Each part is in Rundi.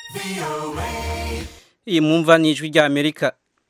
iyi mwumva ni ijwi rya amerika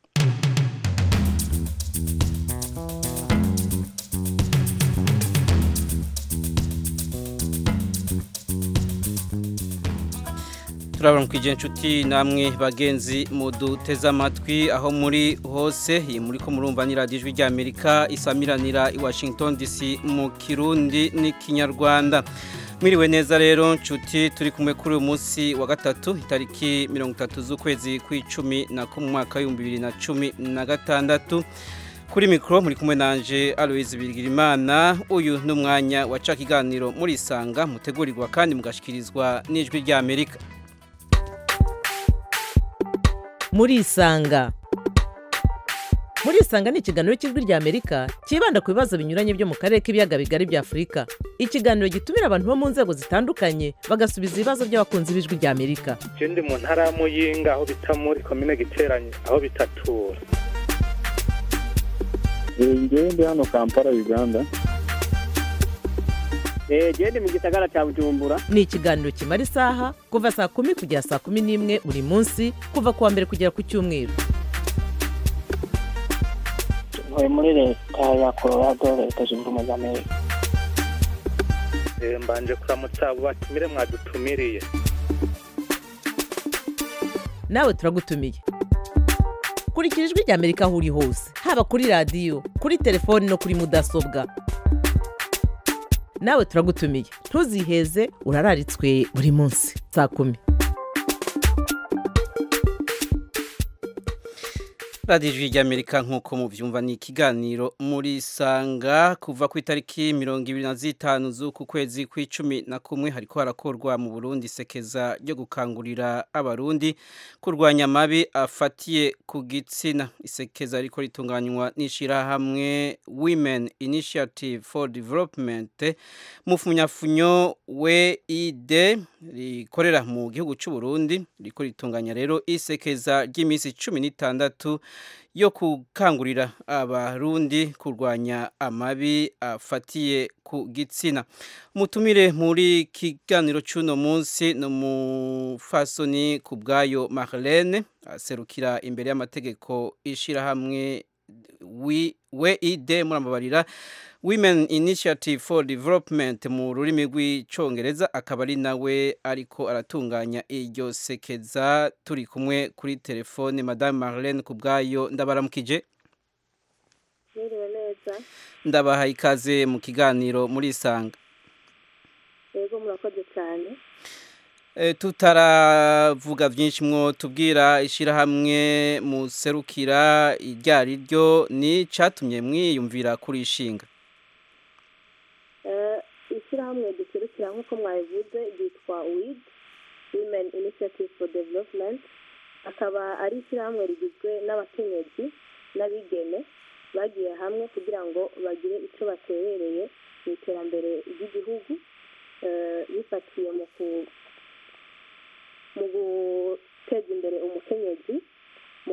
turabona ku inshuti namwe bagenzi muduteze amatwi aho muri hose iyi muri ko murumva ni radiyo ijwi rya amerika isamiranira i washington dc mu kirundi n'ikinyarwanda mwiriwe neza rero nshuti turi kumwe kuri uyu munsi wa gatatu itariki mirongo itatu z'ukwezi kw'icumi na kumwe mwaka w'ibihumbi bibiri na cumi na gatandatu kuri mikoro muri kumwe nanje Aloise Bigirimana uyu ni umwanya waca ikiganiro muri isanga mutegurirwa kandi mugashikirizwa n'ijwi rya Amerika muri isanga muri isanga ni ikiganiro cy'ijwi rya amerika cyibanda ku bibazo binyuranye byo mu karere k'ibiyaga bigari bya afurika ikiganiro gitumira abantu bo mu nzego zitandukanye bagasubiza ibibazo by'abakunzi b'ijwi rya amerika ndi mu ntara ya muyinga aho bita muri komine giteranye aho bitatura ngewe ndi hano kampala uganda genda mu gisagara cya bujumbura ni ikiganiro kimara isaha kuva saa kumi kugera saa kumi n'imwe buri munsi kuva ku wa mbere kugera ku cyumweru ntuye muri leta ya colorado leta zunze ubumwe za amerika mbanje kuramutsa abo batumire mwadutumiriye nawe turagutumiye kurikira ijwi rya amerika aho uri hose haba kuri radiyo kuri telefoni no kuri mudasobwa nawe turagutumiye ntuziheze urararitswe buri munsi saa kumi radiyo ijwi rya amerika nk'uko mubyumva ni ikiganiro muri sanga kuva ku itariki mirongo ibiri na zitanu z'uku kwezi kw'icumi na kumwe hariko harakorwa mu burundi isekeza ryo gukangurira abarundi kurwanya amabi afatiye ku gitsina isekeza riko ritunganywa n'ishyirahamwe women initiative for development mufunyafunyo weid rikorera mu gihugu cy'u Burundi riko ritunganya rero isekeza ry'iminsi cumi n'itandatu yo gukangurira abarundi kurwanya amabi afatiye ku gitsina umutumire muri kiganiro cy'uno munsi ni umufasoni ku bwayo Marlene aserukira imbere y'amategeko ishyirahamwe weid muramubarira women initiative for development mu rurimi rw'icyongereza akaba ari nawe ariko aratunganya iryo sekeza turi kumwe kuri telefone madame Marlene ku bwayo ndabaramukije Mwiriwe neza ndabaha ikaze mu kiganiro muri isanga yego murakoze cyane tutaravuga byinshi mwo tubwira ishyirahamwe muserukira iryo ari ryo ni cyatumye mwiyumvira kuri ishinga ishyirahamwe duserukira nk'uko mwabivuze ryitwa wid women initiative for development akaba ari ishyirahamwe rigizwe n'abakenyezi n'abigeme bagiye hamwe kugira ngo bagire icyo baterereye mu iterambere ry'igihugu bifatiye mu mu guteza imbere umukenyezi mu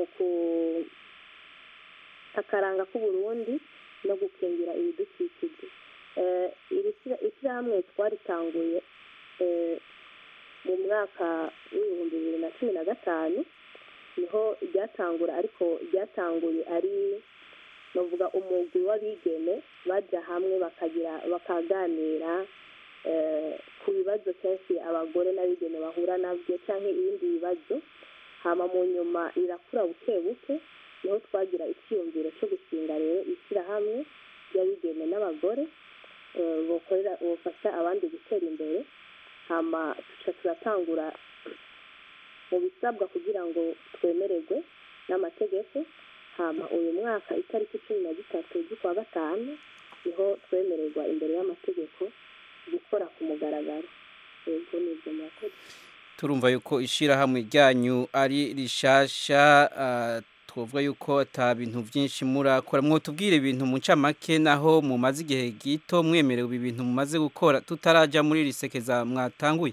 akaranga k'uburundi no gukingira ibidukikije ishyirahamwe twaritanguye mu mwaka w'ibihumbi bibiri na cumi na gatanu niho ryatangura ariko ryatanguye ari navuga umugwi w'abigeme bajya hamwe bakagira bakaganira ku bibazo kenshi abagore n'abigeme bahura nabyo cyangwa ibindi bibazo hama mu nyuma rirakura buke buke niho twagira icyiyumviro cyo gushinga rero ishyirahamwe ry'abigeme n'abagore bukorera bufasha abandi gutera imbere hama tuca turatangura mu bisabwa kugira ngo twemererwe n'amategeko hama uyu mwaka itariki cumi na zitatu z'ukwa gatanu niho twemererwa imbere y'amategeko gukora ku mugaragaro yego ni ibyo murakoze turumva yuko ishyirahamwe ryanyu ari rishasha twavuga yuko ata bintu byinshi murakora mwotubwire ibintu mu ncamake naho mumaze igihe gito mwemerewe ibi bintu mumaze gukora tutarajya muri iri sekeza mwatanguye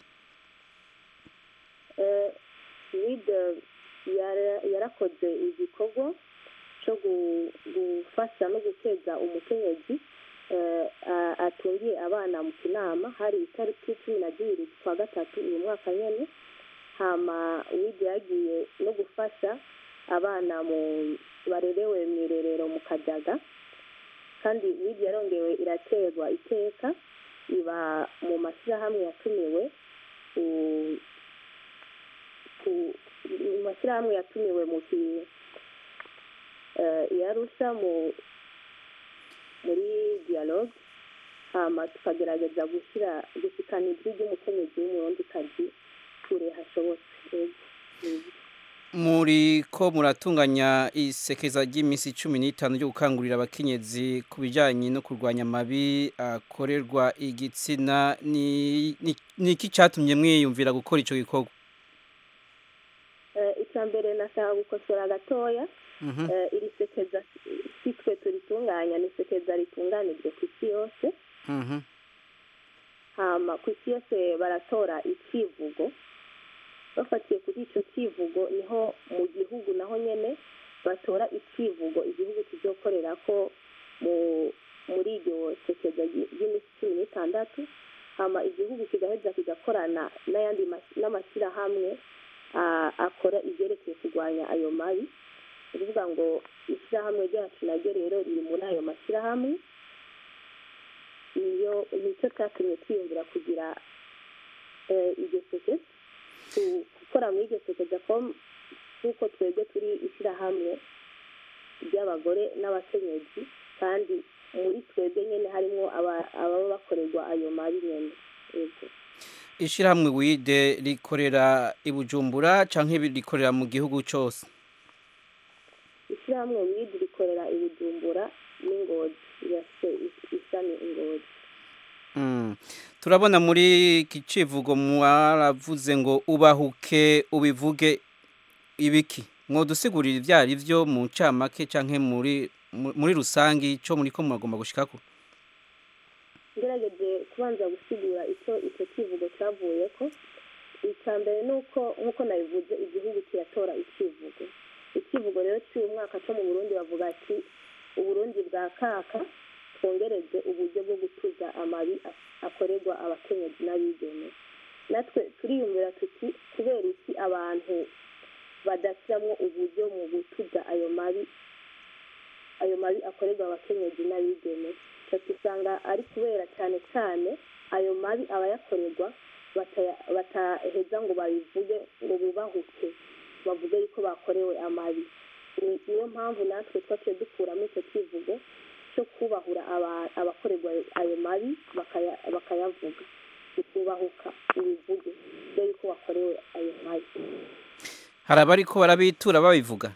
yarakoze igikorwa cyo gufasha no guteza umukenyezi atungiye abana mu kinama hari itariki cumi na zibiri z'ukwa gatatu uyu mwaka nyine hama widi yagiye no gufasha abana mu barerewe mu irerero mu kajaga kandi widi yarongewe iraterwa iteka iba mu mashyirahamwe yatumiwe ku- ku- mu mashyirahamwe yatumiwe mu ki eh, i Arusha mu muri dialogue hama tukagerageza gushyira gushikana ijwi ry'umukenyezi w'umurundikazi kure hashobotse Yego. Yego. muri ko muratunganya isekeza ry'iminsi cumi n'itanu ryo gukangurira abakenyezi ku bijyanye no kurwanya amabi akorerwa igitsina ni ni- ni iki cyatumye mwiyumvira gukora icyo gikorwa Eh, icya mbere nashaka gukosora gatoya Mhm. Eh, iri sekeza si twe turitunganya ni sekeza ritunganijwe ku isi yose Mhm. hama ku isi yose baratora icivugo bafatiye kuri icyo kivugo niho mu gihugu naho nyene batora icivugo igihugu kizokorera ko mu muri iryo sekeza ry- ry'iminsi cumi n'itandatu hama igihugu kigaheza kigakorana n'ayandi mas- n'amashyirahamwe ah, akora ibyerekeye kurwanya ayo mabi ni ukuvuga ngo ishyirahamwe ryacu naryo rero riri muri ayo mashyirahamwe niyo nicyo cyatumye twiyumvira kugira eh, iryo seke ku- gukora muri iryo sekeza ko nk'uko twebwe turi ishyirahamwe ry'abagore n'abakenyezi kandi muri twebwe nyine harimo aba- ababa bakorerwa ayo mabi nyine yego ishyirahamwe wide rikorera i bujumbura cyangwa rikorera mu gihugu cyose ishyirahamwe widi rikorera i bujumbura n'ingozi rirafite is- ishami ingozi Mm. turabona muri iki kivugo mwaravuze ngo ubahuke ubivuge ibiki mwodusigurira ibyo ari byo mu ncamake cyangwa muri mu- muri rusange icyo muri ko muragomba gushikako ngerageje kubanza gusigura icyo icyo kivugo cyavuye ko icya mbere ni uko nk'uko nabivuze igihugu kiratora ikivugo ikivugo rero cy'uyu mwaka cyo mu burundi bavuga ati uburundi bwa kaka twongereze uburyo bwo gutuza amabi a- akorerwa abakenyezi n'abigeme natwe turiyumvira tuti kubera iki abantu badashyiramo uburyo mu gutuza ayo mabi ayo mabi akorerwa abakenyezi n'abigeme icyo usanga ari kubera cyane cyane ayo mabi abayakorerwa bataya- bataheza ngo babivuge ngo bubahuke bavuge yuko bakorewe amabi Ni- niyo mpamvu natwe twaciye dukuramo icyo kivugo cyo kubahura aba- abakorerwa ayo mabi bakaya- bakayavuga kubahuka ibivuge mbere yuko bakorewe ayo mabi hari abari ko barabitura babivuga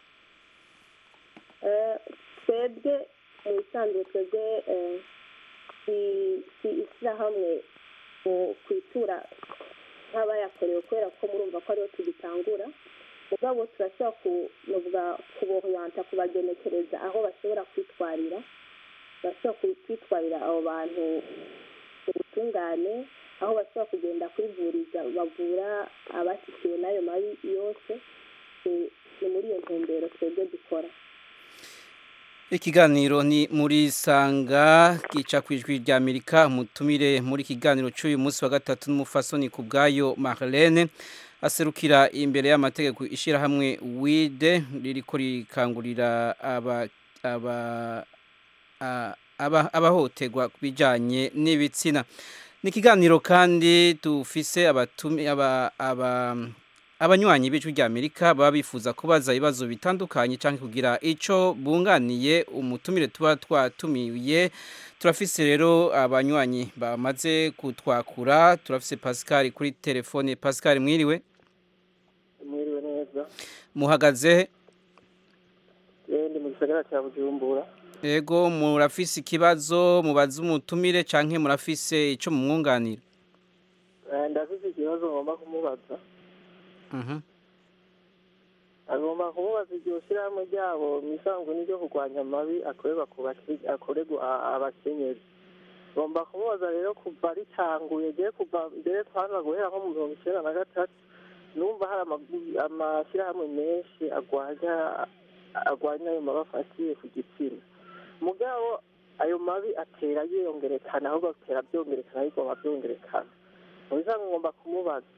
Eh, twebwe mu bisanzwe twebwe eh, si si ishyirahamwe mu kwitura nk'abayakorewe kubera ko murumva ko ariho tugitangura mugabo turashobora kuvuga kubohuyanta kubagenekereza aho bashobora kwitwarira bashobora ku- kwitwarira abo bantu ubutungane aho bashobora kugenda kwivuriza bavura abashyikiwe n'ayo mabi yose ni- ni muri iyo ntumbero twebwe dukora ikiganiro ni muri sanga gica ku ijwi rya amerika umutumire muri kiganiro cy'uyu munsi wa gatatu n'umufasoni ku bwayo marlene aserukira imbere y'amategeko ishyirahamwe wide ririko rikangurira aba aba a- aba- abahohoterwa ku bijyanye n'ibitsina ni ikiganiro kandi dufise abatumi aba aba abanywanyi b'ijwi rya amerika baba bifuza kubaza ibibazo bitandukanye cyangwa kugira icyo bunganiye umutumire tuba twatumiye turafise rero abanywanyi bamaze kutwakura turafise pascal kuri telefone pascal mwiriwe mwiriwe neza muhagaze yewe ndi mu gisagara cya bujumbura ego murafise ikibazo mubaze umutumire cyangwa murafise icyo mumwunganira Eh, ndafise ikibazo ngomba kumubaza Mhm. agomba kumubaza iryo shyirahamwe ryabo mu isanzwe n'iryo kurwanya amabi akorerwa ku bake- akorerwa a- abakenyezi ngomba kumubaza rero kuva ritanguye giye kuva mbere twanza guhera nko mu mirongo icyenda na gatatu numva hari ama- amashyirahamwe menshi agwanya agwanya ayo mabi afatiye ku gitsina mugabo ayo mabi atera yiyongerekana ahubwo atera byongerekana ariko byongerekana mu bisanzwe ngomba kumubaza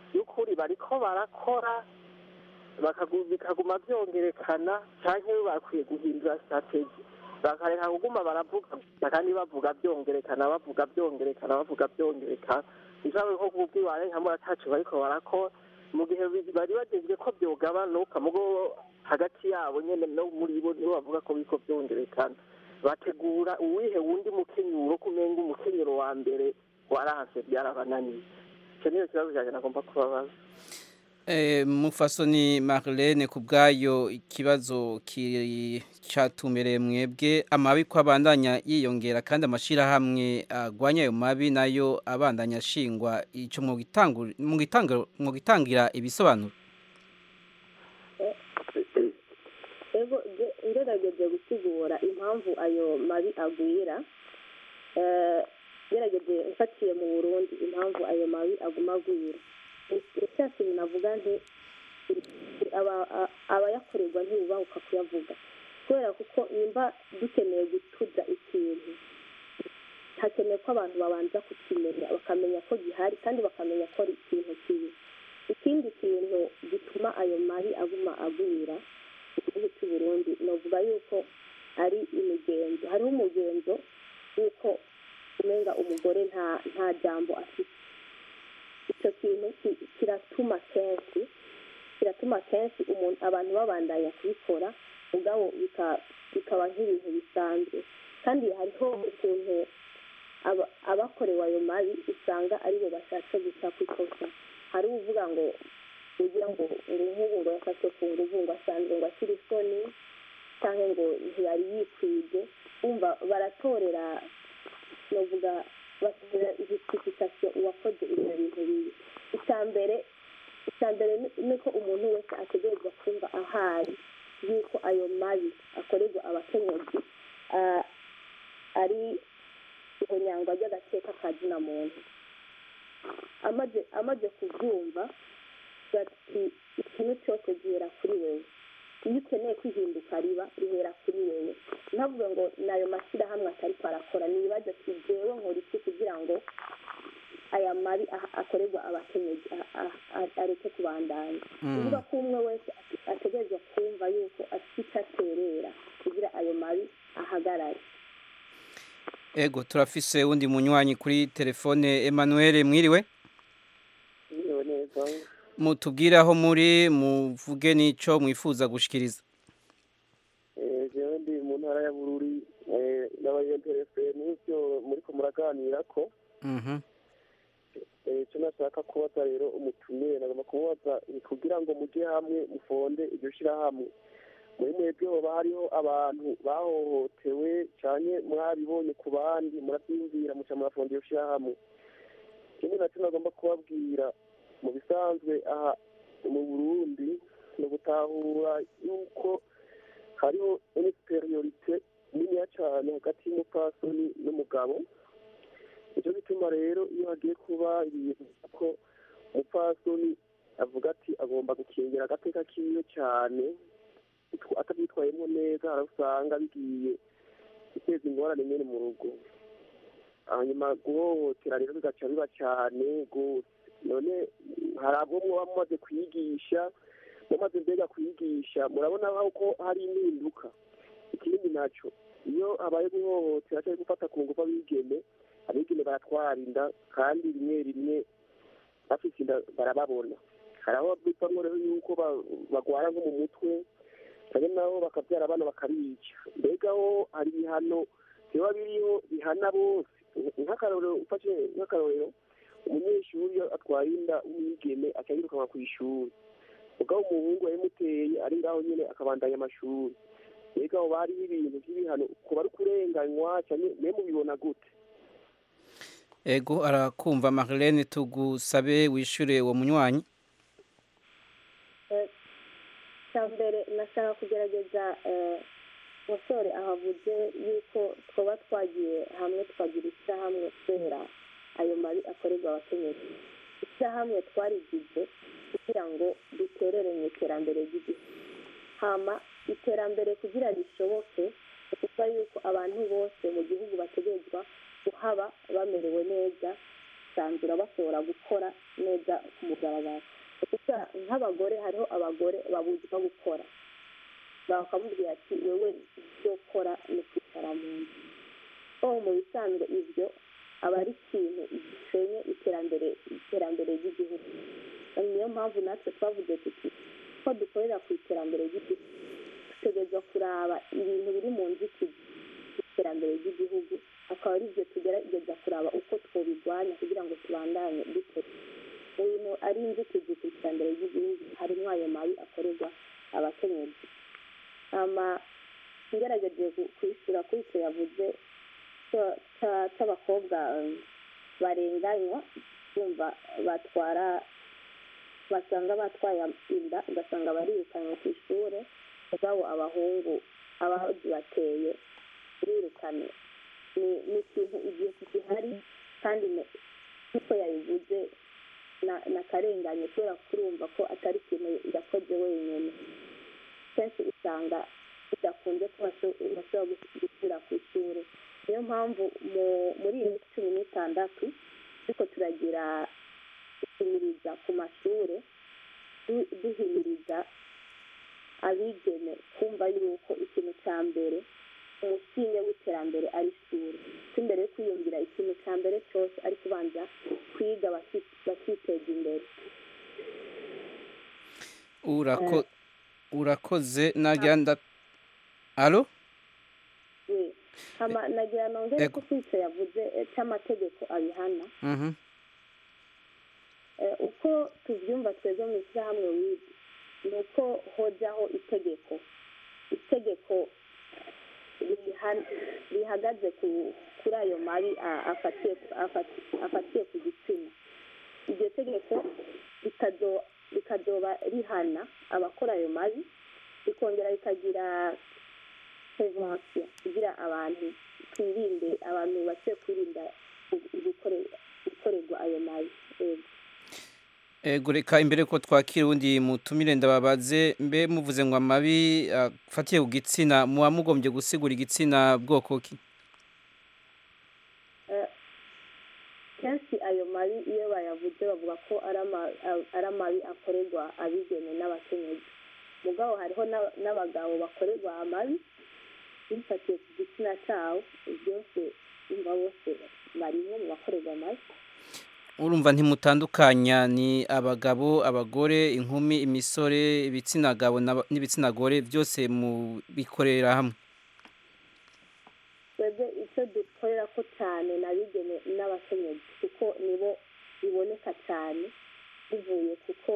y'ukuri bariko barakora bakagu- bikaguma byongerekana cyangwa bakwiye guhindura strategy bakareka kuguma baravuga gusa kandi bavuga byongerekana bavuga byongerekana bavuga byongerekana ishobora nko kubw'iwawe nka muratacu bariko barakora mu gihe bi- bari bagezwe ko byogabanuka mugo hagati yabo nyene no muri bo nibo bavuga ko biriko byongerekana bategura uwihe wundi mukenyuro kumenga umukenyero wa mbere waranse byarabananiye icyo niyo kibazo cyanjye nagomba kubabaza Eh, mufasoni Marlene ku bwayo ikibazo ki- catumereye mwebwe amabi ko abandanya yiyongera kandi amashirahamwe agwanya ayo mabi nayo abandanya ashingwa ico mu gitangura mu gitangura mu gitangira ibisobanuro ego ge- ngerageje gusigura impamvu ayo mabi agwira eh, ngerageje mfatiye mu burundi impamvu ayo mabi aguma agwira icya kintu navuga nti aba- a- abayakorerwa ntibubahuka kuyavuga kubera kuko nimba dukeneye gutuza ikintu hakenewe ko abantu babanza kukimenya bakamenya ko gihari kandi bakamenya ko ari ikintu kibi ikindi kintu gituma ayo mabi aguma agwira mu gihugu cy'u Burundi novuga yuko ari imigenzo hariho umugenzo w'uko umenga umugore nta nta jambo afite icyo kintu ki- kiratuma kenshi kiratuma kenshi umuntu abantu babandanya kubikora ubwabo bika- bikaba nk'ibintu bisanzwe kandi hariho ukuntu aba- abakorewe ayo mabi usanga aribo bashatse guca ku ikosa hari uvuga ngo ugira ngo ngo nk'ubu ngo yafashwe ku nguvu ngo asanzwe ngo akiri isoni cyangwa ngo ntiyari yikwije wumva baratorera novuga batorera justification uwakoze ibyo bintu bibi icya mbere icya mbere ni- ni ko umuntu wese ategerezwa kumva ahari yuko ayo mabi akorerwa abakenyezi ah, ari ihonyangwa ry'agateka ka zina muntu amaze amaze kubyumva bati ikintu cyose gihera kuri wewe iyo ukeneye kwihinduka riba rihera kuri wewe ntavuga ngo nayo mashyirahamwe atariko arakora nibaza ati jewe nkora iki kugira ngo aya mabi ah- akorerwa abakenyezi ah- ah- ah- areke kubandanya kuvuga ko umwe wese ate- ategerezwa kumva yuko afite icyo aterera kugira ayo mabi ahagarare ego turafise wundi munywanyi kuri telefone Emmanuel mwiriwe yewe neza mutubwire aho muri muvuge n'ico mwifuza gushikiriza Eh, jewe ndi mu ntara ya bururi eh, n'abayenterese n'ivyo muriko muraganira ko Mhm. Eh, icyo nashaka kubaza rero umutumire nagomba kumubaza ni kugira ngo mujye hamwe mufonde iryo shyirahamwe muri mwebwe hoba hariho abantu bahohotewe cyane mwabibonye ku bandi murabyiyumvira muca murafonda iyo shyirahamwe ikindi nacyo nagomba kubabwira mu bisanzwe aha mu burundi ni ugutahura yuko hariho insuperiorite niniya cyane hagati y'umupfasoni n'umugabo nicyo gituma rero iyo hagiye kuba ibintu ko umupfasoni avuga ati agomba gukingira agateka kiwe cyane bitwa- atabyitwayemo neza hari aho usanga bigiye guteza ingorane nyine mu rugo hanyuma guhohotera rero bigaca biba cyane rwose none hari abo muba mumaze kwigisha mumaze mbega kwigisha murabona aho ko hari impinduka ikindi nacyo iyo habaye guhohotera cyangwa gufata ku ngufu abigeme abigeme baratwara inda kandi rimwe rimwe bafite inda barababona hari aho bivamo rero yuko ba- bagwara nko mu mutwe cyangwa nabo bakabyara abana bakabica mbega ho hari ibihano biba biriho bihana bose nk'akarorero ufashe nk'akarorero umunyeshuri iyo atwaye inda w'umwigeme aca yirukanwa ku ishuri ubwo umuhungu yamuteye ari ngaho nyine akabandanya amashuri mbega aho hariho ibintu by'ibihano kuba ari kurenganywa cyane mwe mubibona gute ego arakumva Marlene tugusabe wishure uwo munywanyi cya mbere nashaka kugerageza eh, umusore ahavuze yuko twaba twagiye hamwe tukagira ishyirahamwe kubera ayo mabi akorerwa abakenyezi ishyirahamwe twarigize kugira ngo duterere mu iterambere ry'igihugu hama iterambere kugira rishoboke ni ukuvuga yuko abantu bose mu gihugu bategerezwa kuhaba bamerewe neza bisanzura bashobora gukora neza ku mugaragaro gusa nk'abagore hariho abagore babuzwa gukora bakamubwira ati wowe ibyo ukora ni kwicara mu nzu aho mu bisanzwe ibyo aba ari ikintu gisenye iterambere iterambere ry'igihugu niyo mpamvu natwe twavuze tuti ko dukorera ku iterambere ry'igihugu dutegereza kuraba ibintu biri mu nzitizi z'iterambere ry'igihugu akaba ari byo tugerageza kuraba uko twabirwanya kugira ngo tubandanye dutera ibintu ari inzitizi ku iterambere ry'igihugu harimo ayo mabi akorerwa abakenyezi ngerageje kwishyura kuri icyo yavuze cy'abakobwa barenganywa bumva batwara basanga batwaye inda ugasanga barirukanywe ku ishuri ubwabo abahungu ababateye birukanwe ni ikintu igihe gihari kandi nk'uko yabivuze na karengane kubera kurumva ko atari ikintu yakoze wenyine kenshi usanga bidakunze ko bashobora gusubira ku ishuri niyo mpamvu muri iyi minsi cumi n'itandatu ariko turagira guhimiriza ku mashuri duhimiriza abigeme kumva yuko ikintu cya mbere umusinge w'iterambere ari ishuri ko imbere yo kwiyumvira ikintu cya mbere cyose ari kubanza kwiga bakiteza imbere urakoze nagira alo nagira nongere ko kwica yavuze cy'amategeko abihana uko tubyumva twebwe mu ishyirahamwe wiga ni uko hojyaho itegeko itegeko rihagaze kuri ayo mabi afatiye ku gitsina iryo tegeko rikazoba rihana abakora ayo mabi rikongera rikagira prevention kugira abantu twirinde abantu bake kwirinda gukorerwa ayo mabi ego reka imbere ko twakira ubundi mutumire ndababaze mbe muvuze ngo amabi afatiye ku gitsina muba mugombye gusigura igitsina bwoko ki kenshi ayo mabi iyo bayavuze bavuga ko ari amabi akorerwa abigeme n'abakenyezi mugabo hariho n'abagabo bakorerwa amabi bifatiye ku gitsina cyabo byose bumva bose barimo mu bakorerwa amabi urumva ntimutandukanya ni abagabo abagore inkumi imisore ibitsina gabo n'ibitsina gore byose mu bikorera hamwe twebwe icyo dukorera ko cyane n'abigeme n'abakenyezi kuko nibo biboneka cyane bivuye kuko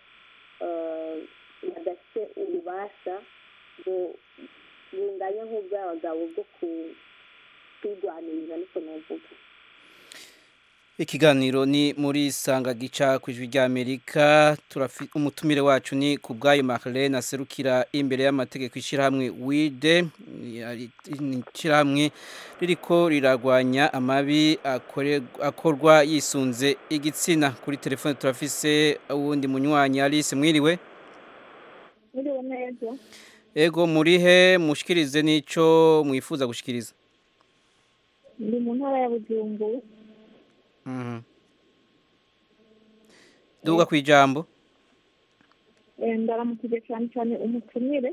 badafite ububasha bunganye nk'ubw'abagabo bwo kwirwaniriza niko navuga ikiganiro ni muri sanga gica ku ijwi ry'amerika umutumire wacu ni ku bwayo Marlene aserukira imbere y'amategeko ishyirahamwe wide ishyirahamwe ririko rirarwanya amabi akorwa yisunze igitsina kuri telefone turafise uwundi munywanyi alice mwiriwe mwiriwe neza ego murihe mushikirize n'icyo mwifuza gushikiriza ndi mu ntara ya bujumbura duga ku ijambo ndaramukije cyane cyane umutumire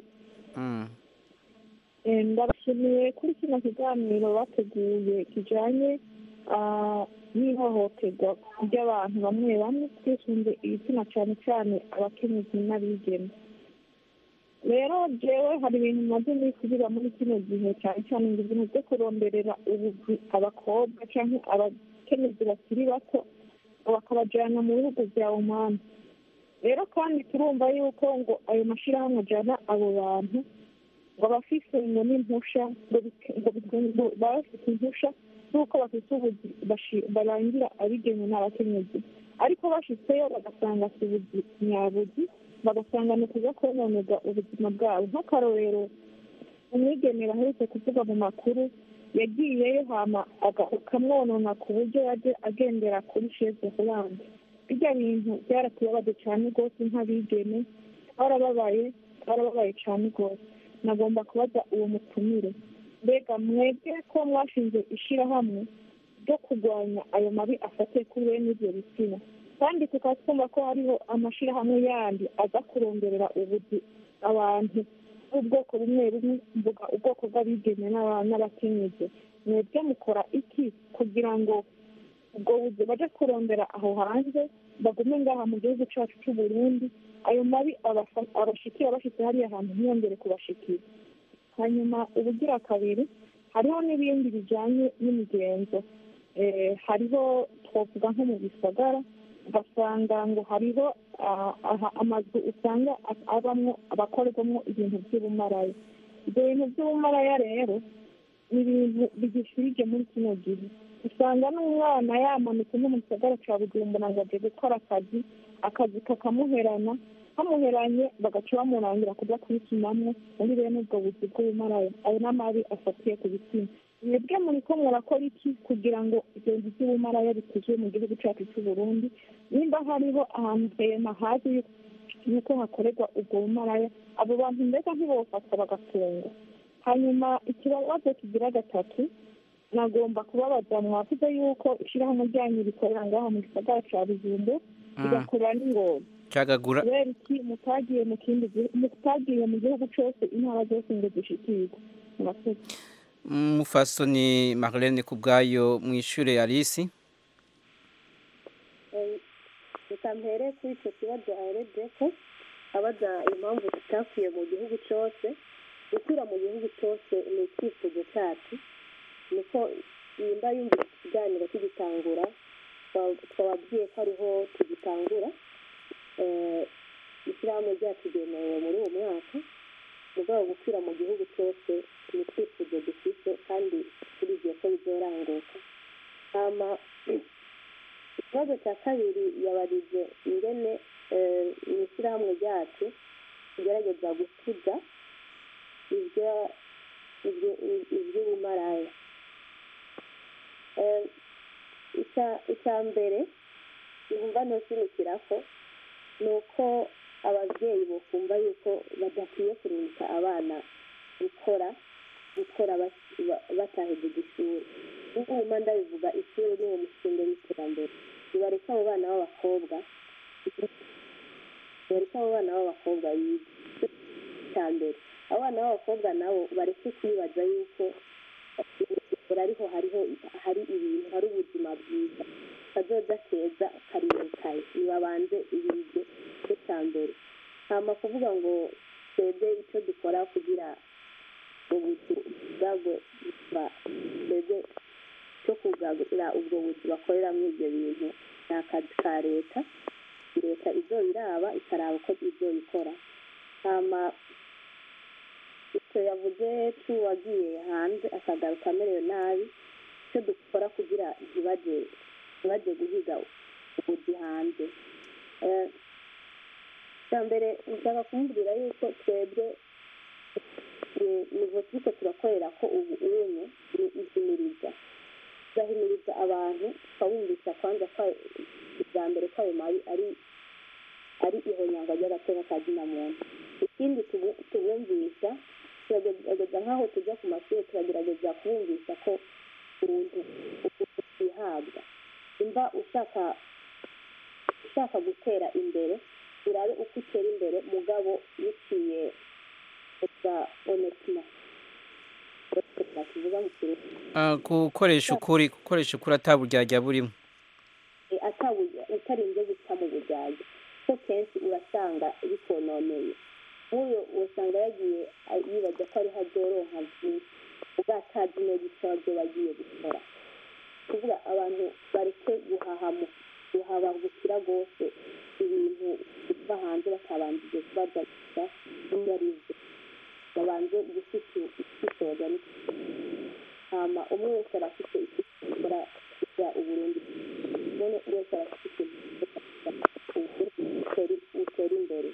ndabashimiye kuri kino kiganiro bateguye kijyanye n'ihohoterwa ry'abantu bamwe bamwe twisunze ibitsina cyane cyane abakenyezi n'abigeme rero jewe hari ibintu maze nisubira muri kino gihe cyane cyane ngo ibintu byo kuronderera ubuzi abakobwa cyangwa abakenyezi bakiri bato bakabajyana mu bihugu bya omani rero kandi turumva yuko ngo ayo mashyirahamwe ajyana abo bantu ngo abafise ngo n'impusha ngo baba bafite impusha z'uko bafite ubuzi barangira abigenwe n'abakenyezi ariko bashitseyo bagasanga si ubuzi nyabuzi bagasanga ni ukuza kononerwa ubuzima bwabo nk'akarorero umwigeme baherutse kuvuga mu makuru yagiyeyo hama akamwonona ku buryo yaje agendera kuri sheze holande bijya bintu byaratubabaje cyane rwose nk'abigeme twarababaye twarababaye cyane rwose nagomba kubaza uwo mutumire mbega mwebwe ko mwashinze ishyirahamwe ryo kurwanya ayo mabi afatiye kuri bene ibyo bitsina kandi tukaba twumva ko hariho amashyirahamwe yandi aza kuronderera ubuzi abantu b'ubwoko bumwe bumwe mvuga ubwoko bw'abigeme n'aba- n'abakenyezi mwebwe mukora iki kugira ngo ubwo buzi baje kurondera aho hanze bagume ngaha mu gihugu cyacu cy'u Burundi ayo mabi abafa- abashikira bashitse hariya hantu ntiyongere kubashikira hanyuma ubugira kabiri hariho n'ibindi bijyanye n'imigenzo Eh, hariho twavuga nko mu bisagara ugasanga ngo hariho ah, aha amazu usanga a- abamwo abakorerwamo ibintu by'ubumaraya ibyo bintu by'ubumaraya rero ni ibintu bigishirije muri kino gihe usanga n'umwana yamanutse no mu gisagara cya bujumbura ngo aje gukora akazi akazi kakamuherana kamuheranye bagaca bamurangira kujya kubikinamo muri bene ubwo buzi bw'ubumaraya ayo n'amabi afatiye ku bitsina mwebwe muri ko murakora iki kugira ngo ibyo bintu by'ubumaraya bituzwe mu gihugu cyacu cy'u Burundi nimba hariho ahantu hema hazi yuko yuko hakorerwa ubwo bumaraya abo bantu mbega ntibofatwa bagafungwa hanyuma ikibazo kigira gatatu nagomba kubabaza mwavuze yuko ishyirahamwe ryanyu rikorera ngaho mu gisagara cya bijumbu rigakorera n'ingoma cagagura kubera iki mutagiye mu kindi gihugu mutagiye mu gihugu cyose intara zose ngo zishikirwe murakoze mufasoni Marlene kubwayo mwishure Alice reka mpere kuri icyo kibazo aherede ko abaza impamvu tutakwiye mu gihugu cyose gukwira mu gihugu cyose ni icyifuzo cyacu niko nimba yumva ikiganiro tugitangura twa- twababwiye ko ariho tugitangura Eh, ishyirahamwe ryacu ryemerewe muri uwo mwaka mu rwego rwo gukwira mu gihugu cyose ni icyifuzo dufite kandi turizeye ko bizoranguka hama ikibazo cya kabiri yabarije ingene eh, mu ishyirahamwe ryacu tugerageza gukuza ibyo- ibyo- iby'ubumaraya Eh, icya- icya mbere yumva ntusinikira ko ni uko ababyeyi bakumva yuko badakwiye kurungika abana gukora gukora bas- ba- batahejeje ishuri nk'ubu ndabivuga ishuri ni uwo mushinga w'iterambere nibareka abo bana b'abakobwa nibareka abo bana b'abakobwa biga icya mbere abana b'abakobwa nabo bareke kwibaza yuko buri ariho hariho hari ibintu hari ubuzima bwiza kazoza keza karimukaye nibabanze ibiryo cya mbere hama kuvuga ngo twebwe icyo dukora kugira ubuzu bwabwo twebwe cyo kugaburira ubwo buzu bakoreramo ibyo bintu ni akazi ka leta leta izo iraba ikaraba uko ibyo ikora hama icyo yavuze cy'uwagiye hanze akagaruka amerewe nabi icyo dukora kugira ntibajye ntibajye guhiga ubuzi hanze Eh, icya mbere nshaka kumubwira yuko twebwe eh, nivo turiko turakorera ko ubu unye ni ihimiriza tugahimiriza abantu tukabumvisha kwanza ko bwa mbere ko ayo mabi ari ari ihonyangwa ry'agateka ka zina muntu ikindi tubu- tubumvisha turagerageza nk'aho tujya ku mashuri turagerageza kubumvisha ko ubuntu ubuntu bwihabwa imba ushaka ushaka gutera imbere urabe uko utera imbere mugabo biciye bwa onetima tuvuga mu kirundi Ah, gukoresha ukuri gukoresha ukuri ataburyarya burimo Eh, atabuja utarinze guca mu bujyaji ko kenshi urasanga bikononeye nk'uyo usanga yagiye a- yibaza ko ariho azoroha byinshi ubwo atazi neza icyo abyo bagiye gukora kuvuga abantu bareke guhahamu guhabangukira rwose ibintu biva hanze batabanjije kubaza gusa ibyo ari byo babanze gushishoza hama umwe wese arafite icyo gukora kugira uburundi none wese arafite ikintu utera imbere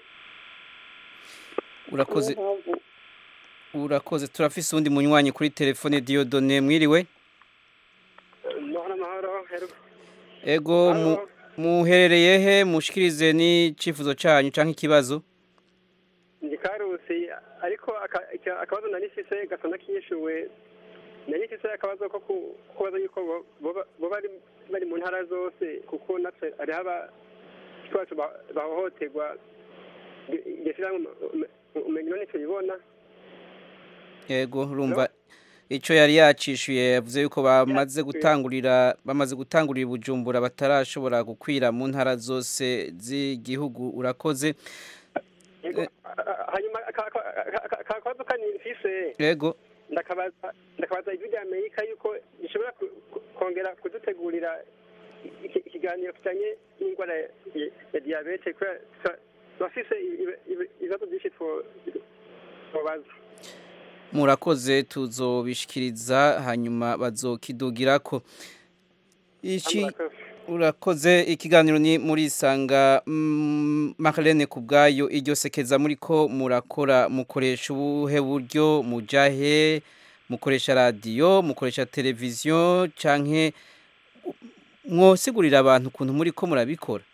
urakoze niyo mpamvu urakoze turafise uwundi munywanyi kuri telefone Diodone mwiriwe amahoro amahoro hero ego mu- Halo. muherereye he mushikirize n'icifuzo canyu canke ikibazo ndi karusi ariko aka- icya- akabazo nari mfise gasa n'akishyuwe nayo ifite akabazo ko ku- kubaza yuko bo- boba- bo bari bari mu ntara zose kuko natwe hariho abacu bahohoterwa iryo shyirahamwe umenya none tubibona yego urumva icyo yari yacishuye yavuze yuko bamaze gutangurira bamaze gutangurira ubujumbura batarashobora gukwira mu ntara zose z'igihugu urakoze Yego, a- hanyuma aka- aka- aka- aka- akabazo kani mfise yego ndakabaza ndakabaza ijwi rya amerika yuko gishobora ku- ku- kongera kudutegurira iki- ikiganiro kijanye n'indwara ya- ya diyabete kubera tuba- turafise ibi- ibi- ibibazo byinshi two- twobaza murakoze tuzobishikiriza hanyuma bazokidugirako iki Murakoze. urakoze ikiganiro ni muri sanga mm, Marlene kubgayo iryo sekeza muri ko murakora mukoresha ubuhe buryo mujahe mukoresha radio mukoresha televiziyo canke mwosigurira abantu ukuntu muri ko murabikora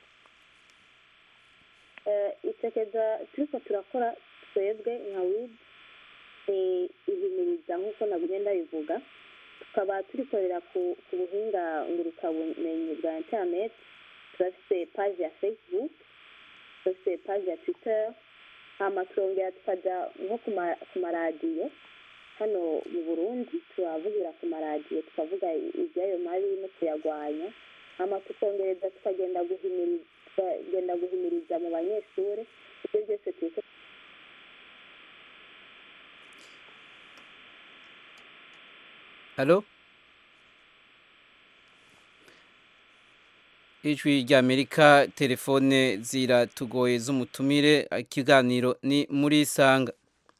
Eh, isekeza turiko turakora twebwe nka wid ihimiriza nk'uko nagumye ndabivuga tukaba turikorera ku ku buhinga ngurukabumenyi bwa internet turafise page ya facebook turafise page ya twitter hama turongera tukaja nko ku ma- ku maradiyo hano mu burundi turavugira ku maradiyo tukavuga iby'ayo mabi no kuyagwanya hama tukongereza tukagenda guhimiriza tukagenda guhimiriza mu banyeshuri ibyo byose turiko Halo? Ijwi rya Amerika telefone ziratugoye z'umutumire ikiganiro ni muri sanga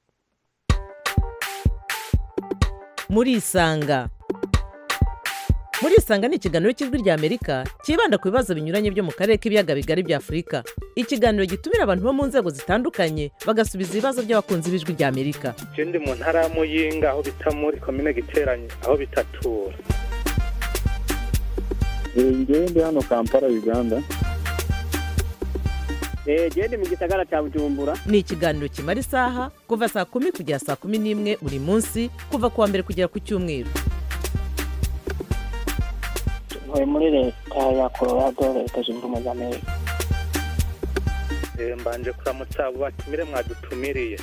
murisanga murisanga ni ikiganiro cy'ijwi rya amerika cyibanda ku bibazo binyuranye byo mu karere k'ibiyaga bigari bya afurika ikiganiro gitumira abantu bo mu nzego zitandukanye bagasubiza ibibazo by'abakunzi b'ijwi rya amerika je ndi mu ntara ya muyinga aho bita muri komine giteranye aho bitatura njyewe ndi hano kampala uganda jewe ndi mu gisagara ca bujumbura ni ikiganiro kimara isaha kuva saa kumi kugera saa kumi n'imwe buri munsi kuva ku wa mbere kugera ku cyumweru ntuye muri leta ya colorado leta zunze ubumwe za amerika Eh, mbanje kuramutsa abo batumire mwadutumiriye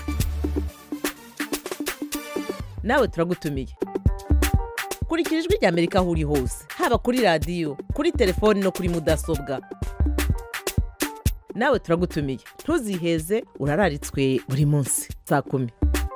nawe turagutumiye kurikira ijwi rya amerika aho uri hose haba kuri radiyo kuri telefoni no kuri mudasobwa nawe turagutumiye ntuziheze urararitswe buri munsi saa kumi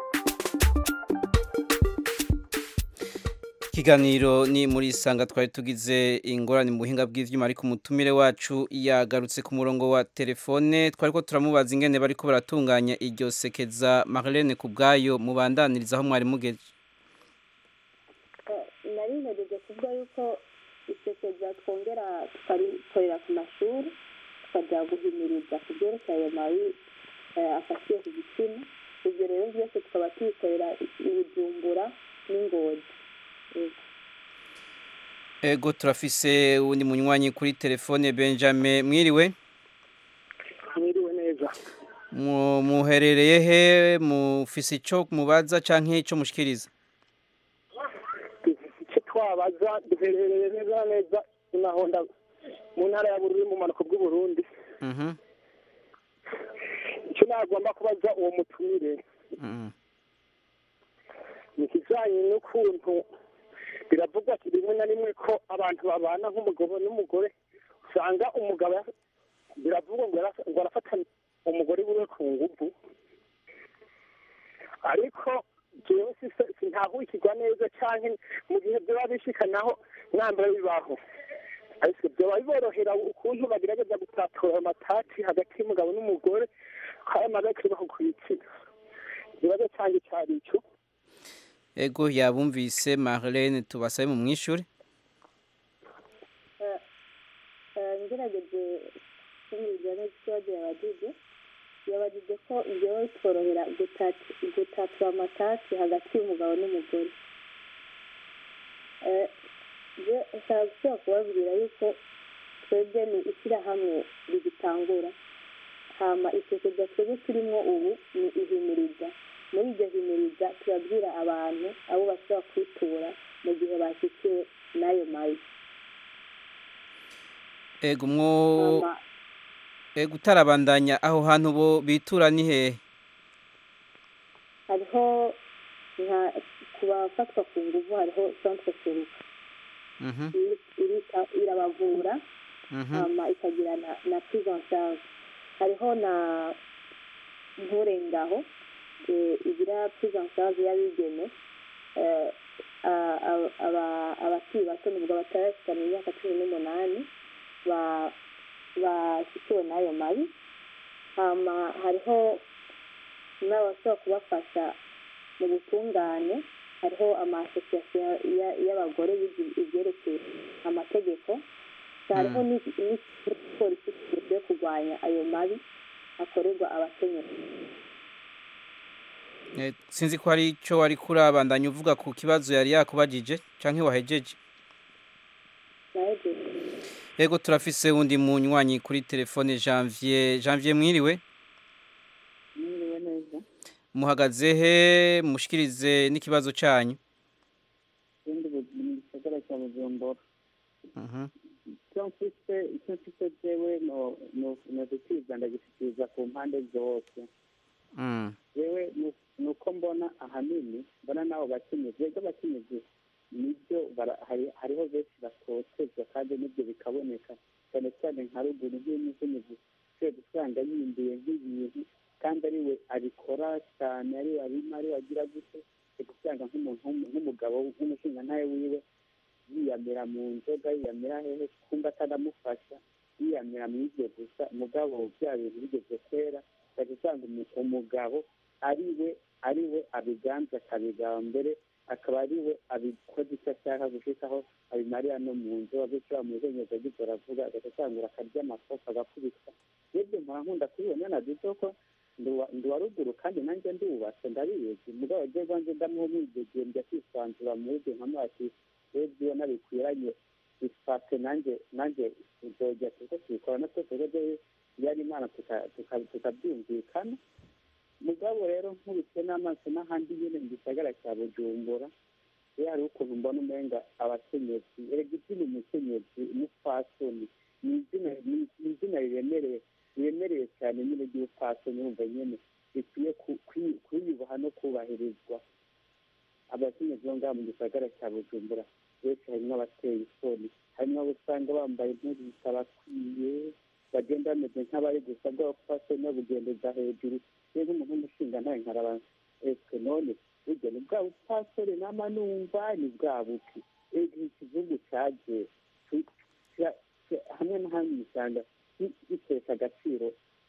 ikiganiro ni muri sanga twari tugize ingorane mu buhinga bw'ivyuma ariko umutumire wacu yagarutse ku murongo wa telefone twari ko turamubaza ingene bariko baratunganya iryo sekeza Marlene kubgayo mubandaniriza aho mwari mugeze Eh, nari ntegereje kuvuga yuko isekeza twongera tukarikorera ku mashuri tukajya guhimiriza ku byerekeye ayo mabi eh, afatiye ku gitsina ibyo rero byose tukaba tubikorera i bujumbura n'ingozi Yego. ego turafise uwundi munywanyi kuri telefone Benjamin mwiriwe mwiriwe neza Mu- muherereye he mufise ico mubaza canke ico mushikiriza icyo twabaza duherereye neza na neza inahonda mu ntara ya bururi mu manuko bw'uburundi Mhm. icyo nagomba kubaza uwo mutumire Mhm. ni ikijyanye n'ukuntu biravugwa ati rimwe na rimwe ko abantu babana nk'umugabo n'umugore usanga umugabo ya- biravugwa ngo yara- ngo arafata umugore wiwe ku nguvu ariko jewe sise- sintahukirwa neza canke mu gihe vyoba bishika naho mwambara bibaho ariko vyoba biborohera ukuntu bagerageza gutatura ayo matati hagati y'umugabo n'umugore ko ayo mabi baho kwitsina ikibazo canje cari ico ego yabumvise Marlene tubasabe mu mwishure Eh, eh, ngerageje kumviriza neza ikibazo yabajije yabajije ko ibyo bitworohera gutati- gutatura amatasi hagati y'umugabo n'umugore Eh, je nshaka gusubira kubabwira yuko twebwe ni ishyirahamwe rigitangura hama isekeza twebwe turimo ubu ni ihimiriza muri iryo himiriza turabwira abantu abo bashobora kwitura mu gihe bashyikiwe n'ayo mabi ego mwo ego utarabandanya aho hantu bo bitura ni hehe hariho nka ku bafatwa ku nguvu hariho centre seruka Mhm, iri- irita- irabavura mhm. hama ikagira na, na prise en charge hariho na nturengaho eh, igira prise en charge y'abigeme eh, a- a- aba- abakiri bato nubwo batarashikana imyaka cumi n'umunani ba- bashyikiwe n'ayo mabi hama hariho n'abashobora kubafasha mu butungane hariho amasosiyasiyo ya- y'abagore biga ibyerekeye amategeko hariho Mm. n'iki- n'igipolisi gishinzwe kurwanya ayo mabi akorerwa abakenyezi Eh, sinzi ko hari icyo wari kurabandanya uvuga ku kibazo yari yakubajije canke wahejeje nahejeje ego turafise wundi munywanyi kuri telefone janvier janvier mwiriwe mwiriwe neza muhagaze he mushikirize n'ikibazo canyu ikindi mu gisagara cya bujumbura Mhm, icyo mfise icyo mfise jewe no no no gukiriza ndagishikiriza ku mpande zose mm, jewe nu- nuko mbona ahanini mbona n'abo bakenyezi ego abakenyezi nibyo bara- hari- hariho benshi batotezwa kandi n'ibyo bikaboneka cyane cyane nka ruguru nk'umukenyezi ushobora gusanga yimbiye nk'ibintu kandi ari we abikora cyane ari we abima ari we agira gute uri gusanga nk'umuntu w'umu- nk'umugabo nk'umushingantahe wiwe yiyamira mu nzoga yiyamira hehe kumva atanamufasha yiyamira mu ibyo gusa mugabo bya bintu bigeze kwera ukajya usanga umu- umugabo ari we ari we abiganza akabigaba mbere akaba ari we abikoze icyo ashaka gushikaho abimarira no mu nzu bityo bamuzenyeza agito aravuga agahita atangura akarya amakosa agakubitwa n'ibyo mpora nkunda kubibona na duto ko ndi- ndi wa ruguru kandi nanjye ndubatse ndabizi mugabo ryo rwanjye ndamuha umwidegembya kwisanzura muri ibyo nkamati rero iyo nabikwiranye bifate nanjye nanjye uzojya tuko tubikora na twese rero yari imana tuka- tuka- tukabyumvikana mugabo rero nkubitse n'amaso n'ahandi nyine mu gisagara cya bujumbura rero hari ukuntu mbona umenga abakenyezi erega izina umukenyezi umupfasoni ni izina ni ni izina riremereye riremereye cyane nyine ry'ubupfasoni wumva nyine rikwiye ku- kwi- kwiyubaha no kubahirizwa abakenyezi bo ngaha mu gisagara cya bujumbura benshi harimo abateye isoni harimo abo usanga bambaye impuzu zitabakwiye bagenda bameze nk'abari gusabwa abapfasoni babugendeza hejuru rero nk'umuntu w'umushinga ntawe nkaraba ese none burya ni bwa bupfasoni nama numva ni bwa buki ego ikizungu cyaje tu- cya- cya- hamwe na hamwe usanga gi- gitesha agaciro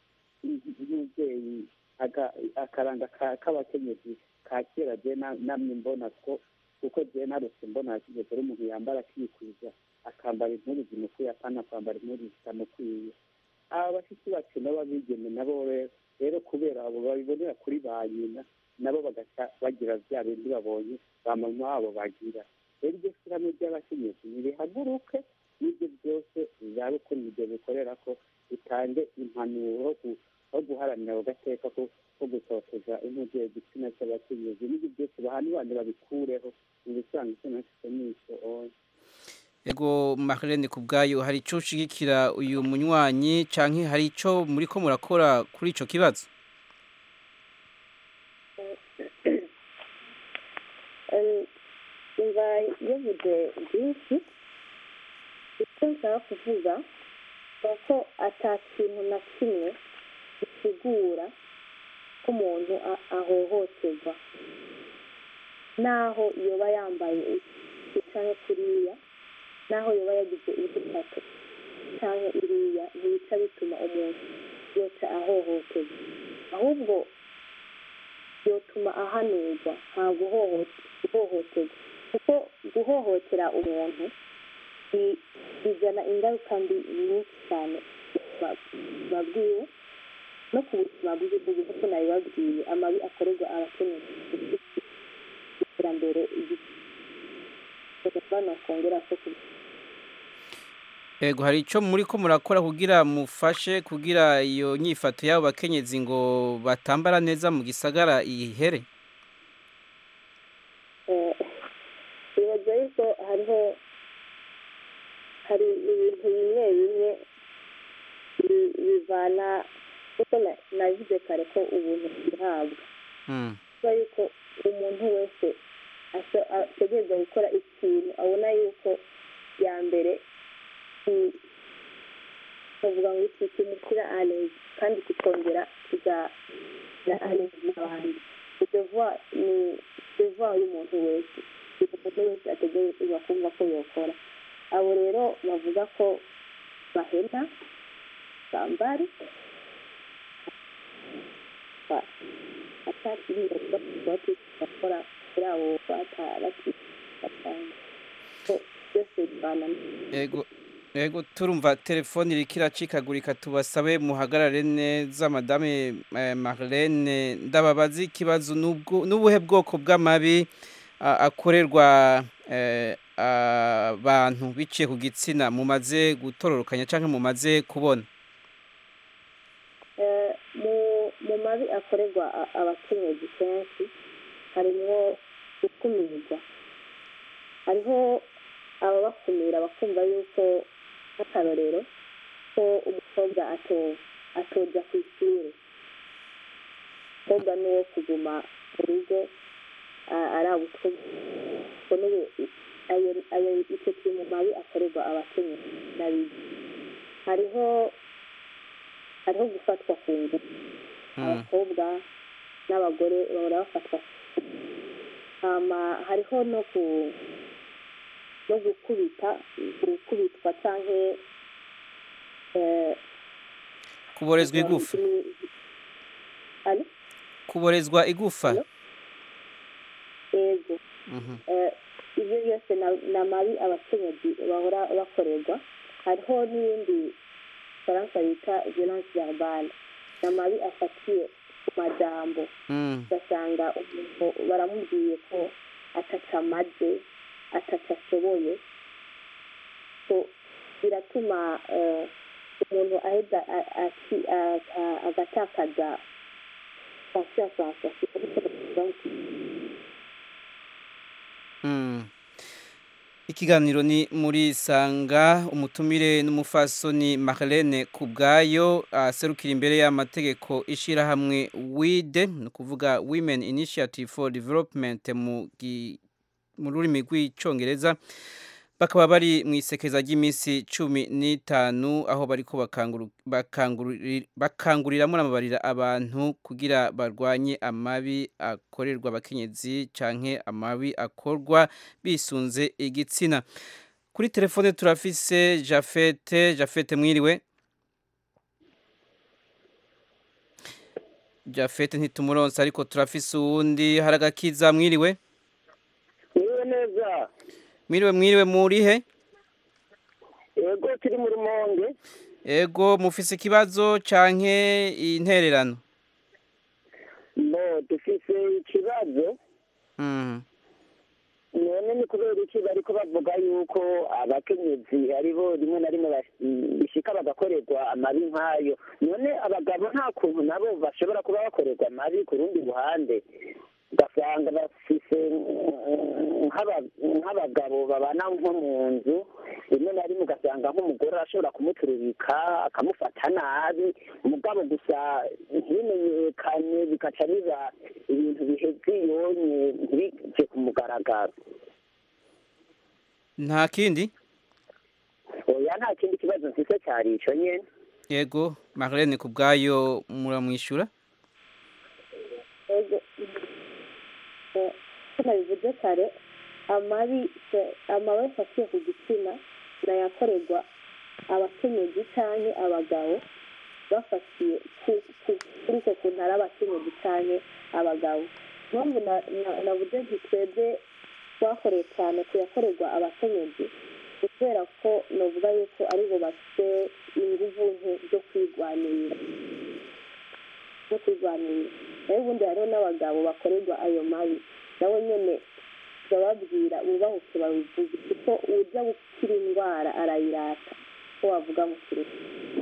y'umubyeyi aga- akaranga ka- k'abakenyezi ka kera je na- namwe mbona ko kuko je narose mbona kigeze ari umuntu yambara akikwiza akambara impuzu zimukwiye apana kwambara impuzu zitamukwiye aba bashiki bacu n'ababigeme nabo rero rero kubera abo babibonera kuri ba nyina nabo bagaca bagira bya bindi babonye ba mama wabo bagira rero iryo shyirahamwe ry'abakenyezi nirihaguruke n'ibyo byose bizabe ukuntu ibyo bikorera ko bitange impanuro ku- aho guharanira ako gateka ko ko gutoteza impuzu igitsina cy'abakenyezi n'ibyo byose bahanibane babikureho mu bisanzwe icyo nashyize n'icyo oya ego Marlene ku bwayo hari ico ushigikira uyu munywanyi canke hari ico muriko murakora kuri ico kibazo Eh, umva yavuze byinshi icyo nshaka kuvuga ni uko ata kintu na kimwe gisigura ko umuntu a- ahohoterwa naho yoba yambaye iki canke kuriya naho yoba yagize igitatu canke iriya ntibica bituma umuntu yoca ahohoterwa ahubwo byotuma ahanurwa nta guhoho- guhohoterwa kuko guhohotera umuntu bi- bizana ingaruka mbi nyinshi cyane ku buzima bwiwe no ku buzima bw'igihugu kuko nabibabwiye amabi akorerwa abakenyezi iterambere bano kongera ko ku Ego hari ico muri ko murakora kugira mufashe kugira iyo nyifato yabo bakenyezi ngo batambara neza mu gisagara ihere Eh, bibaza yuko hariho hari ibintu bimwe bimwe bi- bivana kuko na- navuze kare ko ubuntu bwihabwa Mm. kuba yuko umuntu wese asa- ategereza gukora ikintu abona yuko ya mbere ki- bavuga ngo iki kimushyira alezi kandi kikongera kigana alezi n'abandi devoir ni devoir y'umuntu wese umuntu wese ategerezwa kumva ko yokora abo rero bavuga ko bahena bambari ba- atakiriye bati bakora kuri abo bataraki batanga ko byose bivana Ego Ego turumva telefone iriko iracikagurika tubasabe muhagarare neza madame eh, Marlene ndababaza ikibazo nubwo nubuhe bwoko bw'amabi a- akorerwa eh, abantu biciye ku gitsina mumaze gutororokanya canke mumaze kubona Eh, mu mu mabi akorerwa a- abakenyezi kenshi harimwo gukumirwa hariho ababakumira bakumva yuko nk'akarorero ko umukobwa ato atoja ku ishuri umukobwa ni uwo kuguma mu rugo a- arabutwa ko n'ubu ayo ayo icyo kiri mu mabi akorerwa abakenyezi n'abigi hariho hariho gufatwa ku ngufu abakobwa n'abagore bahora bafatwa ku ngufu. hama hariho no ku no gukubita gukubitwa canke eh, kuborezwa igufa Alo? kuborezwa igufa yego Mhm. Eh, ibyo byose na- ni amabi abakenyezi bahora bakorerwa hariho n'ibindi faransa bita violence verbale ni amabi afatiye ku majambo Mm. ugasanga umuntu baramubwiye ko ataca amaze ataca ashoboye so biratuma eh, umuntu aheza a- aki- a- a- agatakaza confiance Mm. Ikiganiro ni muri sanga umutumire n'umufasoni Marlene Kubwayo aserukira imbere y'amategeko ishirahamwe WIDE no kuvuga Women Initiative for Development mu gi- mu rurimi rw'icongereza bakaba bari mu isekeza ry'iminsi cumi n'itanu aho bariko bakanguru- bakangururi- bakanguriramwo n'amabarira abantu kugira barwanye amabi akorerwa abakenyezi canke amabi akorwa bisunze igitsina kuri telefone turafise jafete jafete mwiriwe jafete ntitumuronse ariko turafise uwundi haragakiza mwiriwe niwe neza mwiriwe mwiriwe murihe yego turi mu rumonge ego mufise ikibazo canke intererano no dufise ikibazo Mhm. none ni kubera iki bariko bavuga yuko abakenyezi aribo rimwe na rimwe bas- bishika bagakorerwa amabi nk'ayo none abagabo nta kuntu nabo bashobora kuba bakorerwa amabi ku rundi ruhande ugasanga bafise mm, nk'aba- nk'abagabo babana nko mu nzu rimwe na rimwe ugasanga nk'umugore arashobora kumuturubika akamufata nabi umugabo gusa ntibimenyekane bikaca biba ibintu biheze iyonye ntibije ku mugaragaro nta kindi oya nta kindi kibazo mfise cyari ico nyene yego Marlene kubwayo muramwishyura ego eh, ko nabivuze kare amabi se- amabi afatiye ku gitsina nayakorerwa abakenyezi canke abagabo bafatiye ku- ku- kuri uko kuntu ari abakenyezi canke abagabo impamvu na- na- navuze nti twebwe twakoreye cyane kuyakorerwa abakenyezi ni kubera ko novuga yuko aribo bafite inguvu nke zo kwigwanirira zo kwirwanirira nayo ubundi hariho n'abagabo bakorerwa ayo mabi nabo nyene bababwira bubahuke babivuge kuko uja gukira indwara arayirata ko wavuga mu kirundi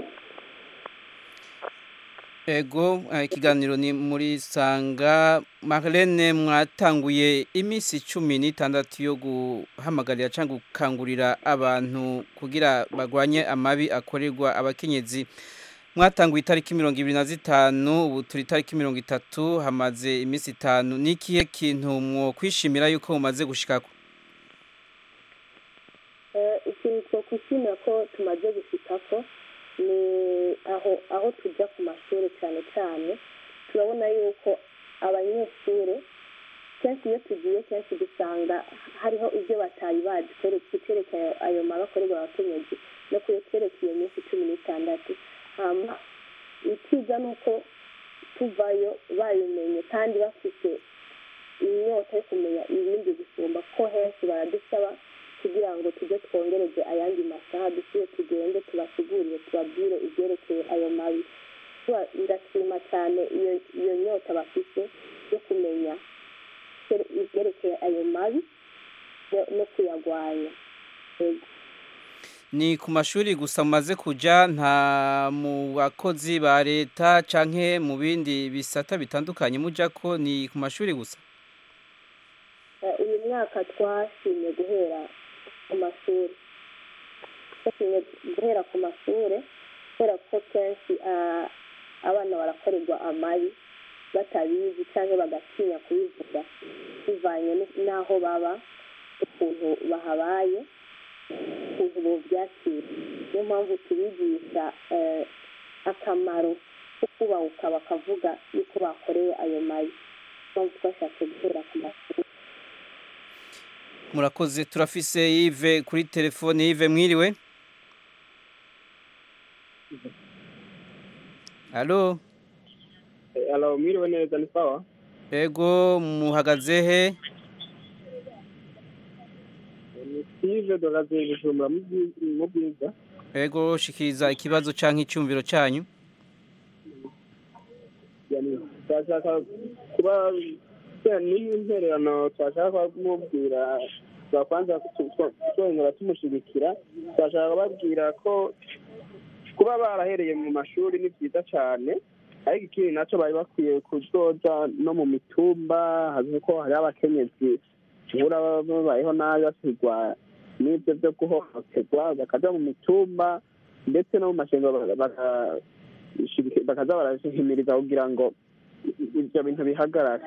ego eh, ikiganiro ni muri sanga Marlene mwatanguye iminsi cumi n'itandatu yo guhamagarira cyangwa gukangurira abantu kugira bagwanye amabi akorerwa abakenyezi mwatanguye itariki mirongo ibiri na zitanu ubu turi itariki mirongo itatu hamaze iminsi itanu ni ikihe kintu mwo kwishimira yuko mumaze gushikako Eh, ikintu twakwishimira ko tumaze gushikako ni aho aho tujya ku mashuri cyane cyane turabona yuko abanyeshuri kenshi iyo tugiye kenshi dusanga hariho ibyo batari bazi icyerekeye ayo mabi akorerwa abakenyezi no kuyatwereka iyo minsi cumi n'itandatu hama ikiza ni uko tuvayo babimenye kandi bafite inyota yo kumenya ibindi gusumba ko henshi baradusaba kugira ngo tujye twongereze ayandi masaha dusubire tugende tubasigurire tubabwire ibyerekeye ayo mabi Tuba- ndashima cyane iyo iyo nyota bafite yo kumenya ibye- ibyerekeye ayo mabi no- no kuyagwanya Yego. ni ku mashuri gusa mumaze kuja nta mu bakozi ba leta canke mu bindi bisata bitandukanye muja ko ni ku mashuri gusa Eh, uyu mwaka twashimye guhera ku mashuri twashimye guhera ku mashuri kubera ko kenshi ah, abana barakorerwa amabi batabizi cyangwa bagatinya kubivuga bivanye n- n'aho baba ukuntu bahabaye ukuntu bobyakira niyo mpamvu tubigisha eh, akamaro ko kubahuka bakavuga yuko bakoreye ayo mabi niyo mpamvu twashatse guhera ku mashuri murakoze turafise Yves kuri telefone Yves mwiriwe Allo alo mwiriwe neza ni sawa ego muhagaze he ni steve doraze bujumbura mu Bwi- mu bwiza ego shikiriza ikibazo canke icyumviro cyanyu yani turashaka kuba twe- n'intererano turashaka kumubwira twakwanza twongera tumushigikira turashaka kubabwira ko kuba barahereye mu mashuri ni byiza cyane ariko ikindi nacyo bari bakwiye kuzoza no mu mitumba hazi ko hariho abakenyezi uhura babayeho nabi basigwa n'ibyo byo guhohoterwa bakaja mu mitumba ndetse no mu mashengo baka- bakaza barahimiriza kugira ngo ibyo bintu bihagarare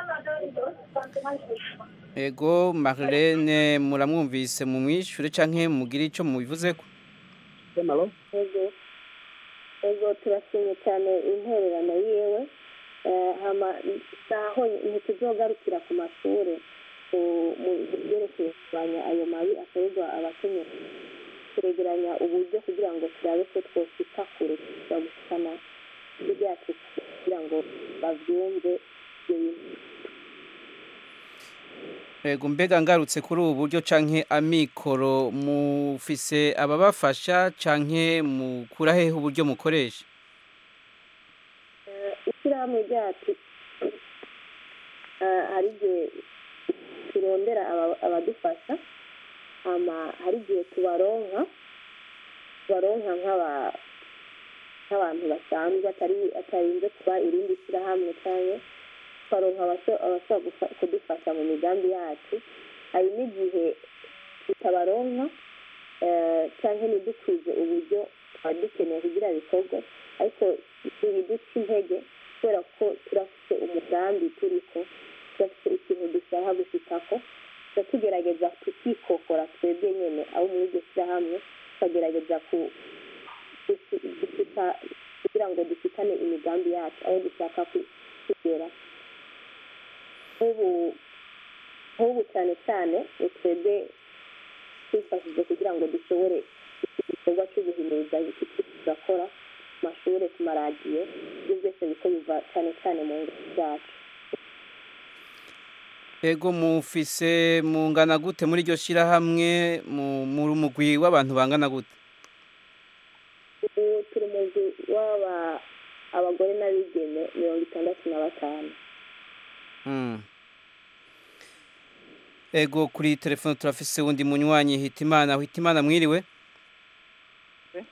ego Marlene muramwumvise mu mwishure canke mugire ico mubivuzeko ego ego turashimye cyane intererano yiwe Eh, hama saho ntituzogarukira ku mashuri ku- mu byerekeye kurwanya ayo mabi akorerwa abakenyezi turegeranya uburyo kugira ngo turabe ko twoshika kure tuza gushikana ijwi ryacu kugira ngo bavyumve ibyo bintu ego mbega ngarutse kuri ubu buryo canke amikoro mufise ababafasha canke mukura hehe uburyo mukoresha Eh, ishyirahamwe ryacu eh, hari igihe turondera aba- abadufasha hama hari igihe tubaronka tubaronka nk'aba- nk'abantu basanzwe atari atarinze kuba irindi shyirahamwe cyangwa tukaronka abasho- abashobora gufa- kudufasha mu migambi yacu hari n'igihe tutabaronka eh, cyangwa ntidukwize uburyo twari dukeneye kugira bikorwe ariko ntibiduca intege kubera ko turafite umugambi turiko turafite ikintu dushaka gushikako tuba tugerageza tukikokora twebwe nyene abo muri iryo shyirahamwe tukagerageza ku- gushi- gushika kugira ngo dushikane imigambi yacu aho dushaka ku- kugera nk'ubu nk'ubu cyane cyane ni twebwe twifashije kugira ngo dushobore igikorwa cyo guhimiriza iki tugakora ku mashuri ku maradiyo ibyo byose biko biva cyane cyane mu ngo zacu ego mufise mungana gute muri iryo shirahamwe mu muri umugwi w'abantu bangana gute ubu turi mu nzu w'aba abagore n'abigeme mirongo itandatu na batanu Mm. ego kuri telefone turafise wundi munywanyi hitimana hitimana mwiriwe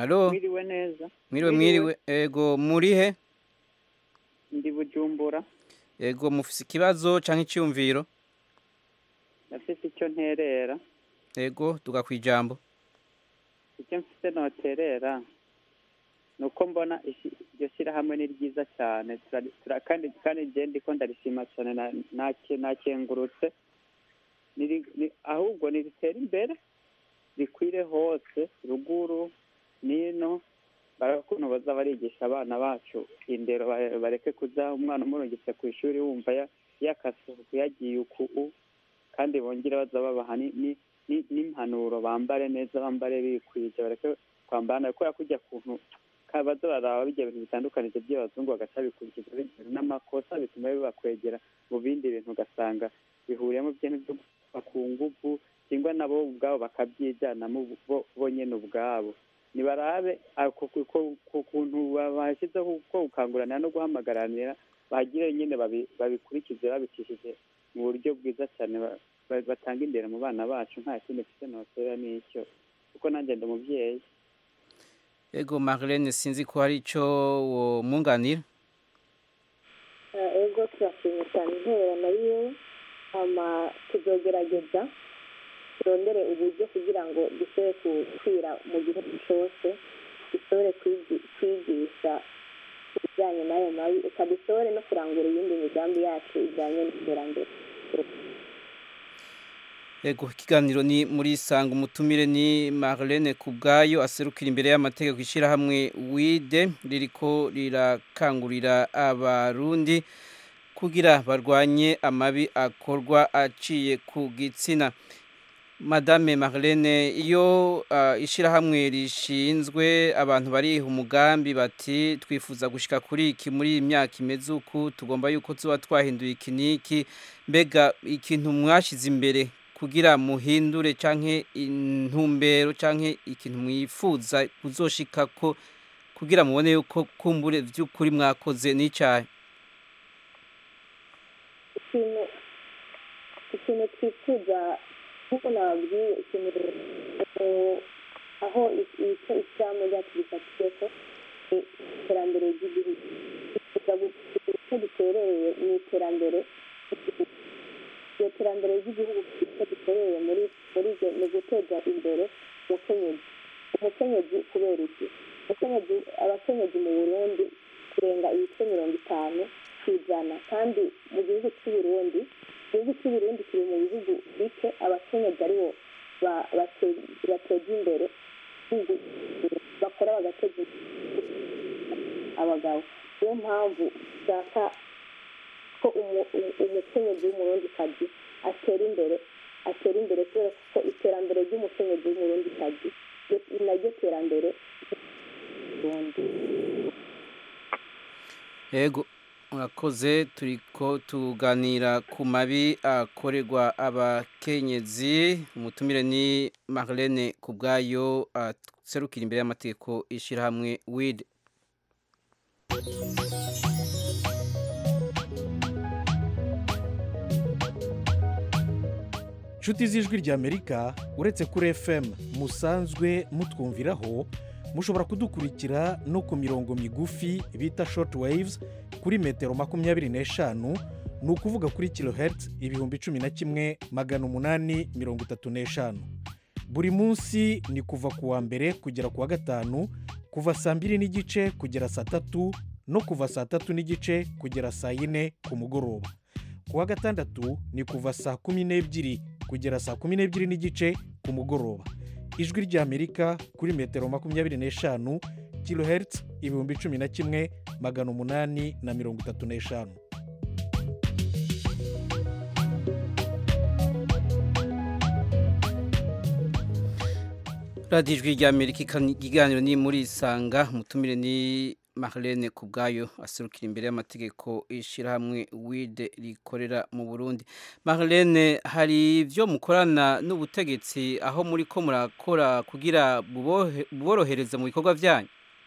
Halo mwiriwe neza mwiriwe mwiriwe ego murihe ndi bujumbura ego mufise ikibazo canke iciyumviro ndafise icyo nterera ego tuga kwijambo icyo mfise noterera ni uko mbona ishi- iryo shyirahamwe ni ryiza cyane Turari- tura- kandi kandi njye ndiko ndarishima cyane na- nake- nakengurutse Niri- ni- ahubwo niritere imbere rikwire hose ruguru nino barakuntu baza barigisha abana bacu indero ba- bareke kuza umwana umurungitse ku ishuri wumva ya- yakasuku yagiye uku kandi bongere baza babaha ni- ni- ni- n'impanuro bambare neza bambare bikwije bareke kwambara nabi kubera kujya kuntu ka- baza baraba bijya bintu bitandukanije by'abazungu bagaca bikurikiza bitewe n'amakosa bituma bibakwegera mu bindi bintu ugasanga bihuriyemo byintu byo gupfa ku nguvu cyangwa nabo ubwabo bakabyijanamo bo bo nyene ubwabo nibarabe ako ku- ku- ku kuntu ba- bashyizeho ko gukanguranira no guhamagaranira bagire nyine babi- babikurikize babicishije mu buryo bwiza cyane ba- ba- batanga imbere mu bana bacu nta kindi mfite notera n'icyo kuko nanjye ndi umubyeyi ego Marlene sinzi ko hari ico womwunganira Eh, ego turashimye cyane intererano yiwe hama tuzogerageza turondere uburyo kugira ngo dushobore gukwira mu gihugu cyose dushobore kwigi- kwigisha ibijyanye n'ayo mabi eka dushobore no kurangura iyindi migambi yacu ijyanye n'iterambere ego ikiganiro ni muri sanga umutumire ni Marlene kubwayo aserukira imbere y'amategeko ishirahamwe wide ririko rirakangurira abarundi kugira barwanye amabi akorwa aciye ku gitsina Madame Marlene iyo uh, ishirahamwe rishinzwe abantu bariha umugambi bati twifuza gushika kuri iki muri iyi myaka imeze uku tugomba yuko tuba twahinduye iki niki mbega ikintu mwashize imbere kugira muhindure canke intumbero canke ikintu mwifuza kuzoshikako kugira mubone yuko kumbure vy'ukuri mwakoze n'icahe ikintu ikintu twifuza nk'uko nababwiye ikintu eh, aho icyo ishyirahamwe ryacu rifatiyeko ni iterambere ry'igihugu twifuza gugira icyo duterereye mu iterambere ry'igihugu iryo terambere ry'igihugu icyo duterereye muri muri ryo ni uguteza imbere umukenyezi umukenyezi kubera iki umukenyezi abakenyezi mu burundi kurenga ibice mirongo itanu ku ijana kandi mu gihugu cy'u Burundi igihugu cy'u Burundi kiri mu bihugu bike abakenyezi aribo ba- bate- bateza imbere igihugu bakora bagateza imbere abagabo niyo mpamvu dushaka ko umu- umu- umukenyezi w'umurundikazi atera imbere atera imbere kubera ko iterambere ry'umukenyezi w'umurundikazi ni naryo terambere ry'uburundi Ego murakoze turiko tuganira ku mabi akorerwa abakenyezi umutumire ni Marlene kubwayo aserukira imbere y'amategeko ishirahamwe WID nshuti z'ijwi ry'amerika uretse kuri fm musanzwe mutwumviraho mushobora kudukurikira no ku mirongo migufi bita short waves kuri metero makumyabiri n'eshanu ni ukuvuga kuri kilohertz ibihumbi cumi na kimwe magana umunani mirongo itatu n'eshanu buri munsi ni kuva ku wa mbere kugera ku wa gatanu kuva saa mbiri n'igice kugera saa tatu no kuva saa tatu n'igice kugera saa yine ku mugoroba ku wa gatandatu ni kuva saa kumi n'ebyiri kugera saa kumi n'ebyiri n'igice ku mugoroba ijwi ry'amerika kuri metero makumyabiri n'eshanu kilohertz ibihumbi cumi na kimwe magana umunani na mirongo itatu n'eshanu radiyo ijwi ry'amerika ikiganiro ni muri isanga umutumire ni Marlene kubwayo aserukira imbere y'amategeko ishirahamwe wide rikorera mu Burundi Marlene hari ibyo mukorana n'ubutegetsi aho muri ko murakora kugira bubohe- buborohereze mu bikorwa byanyu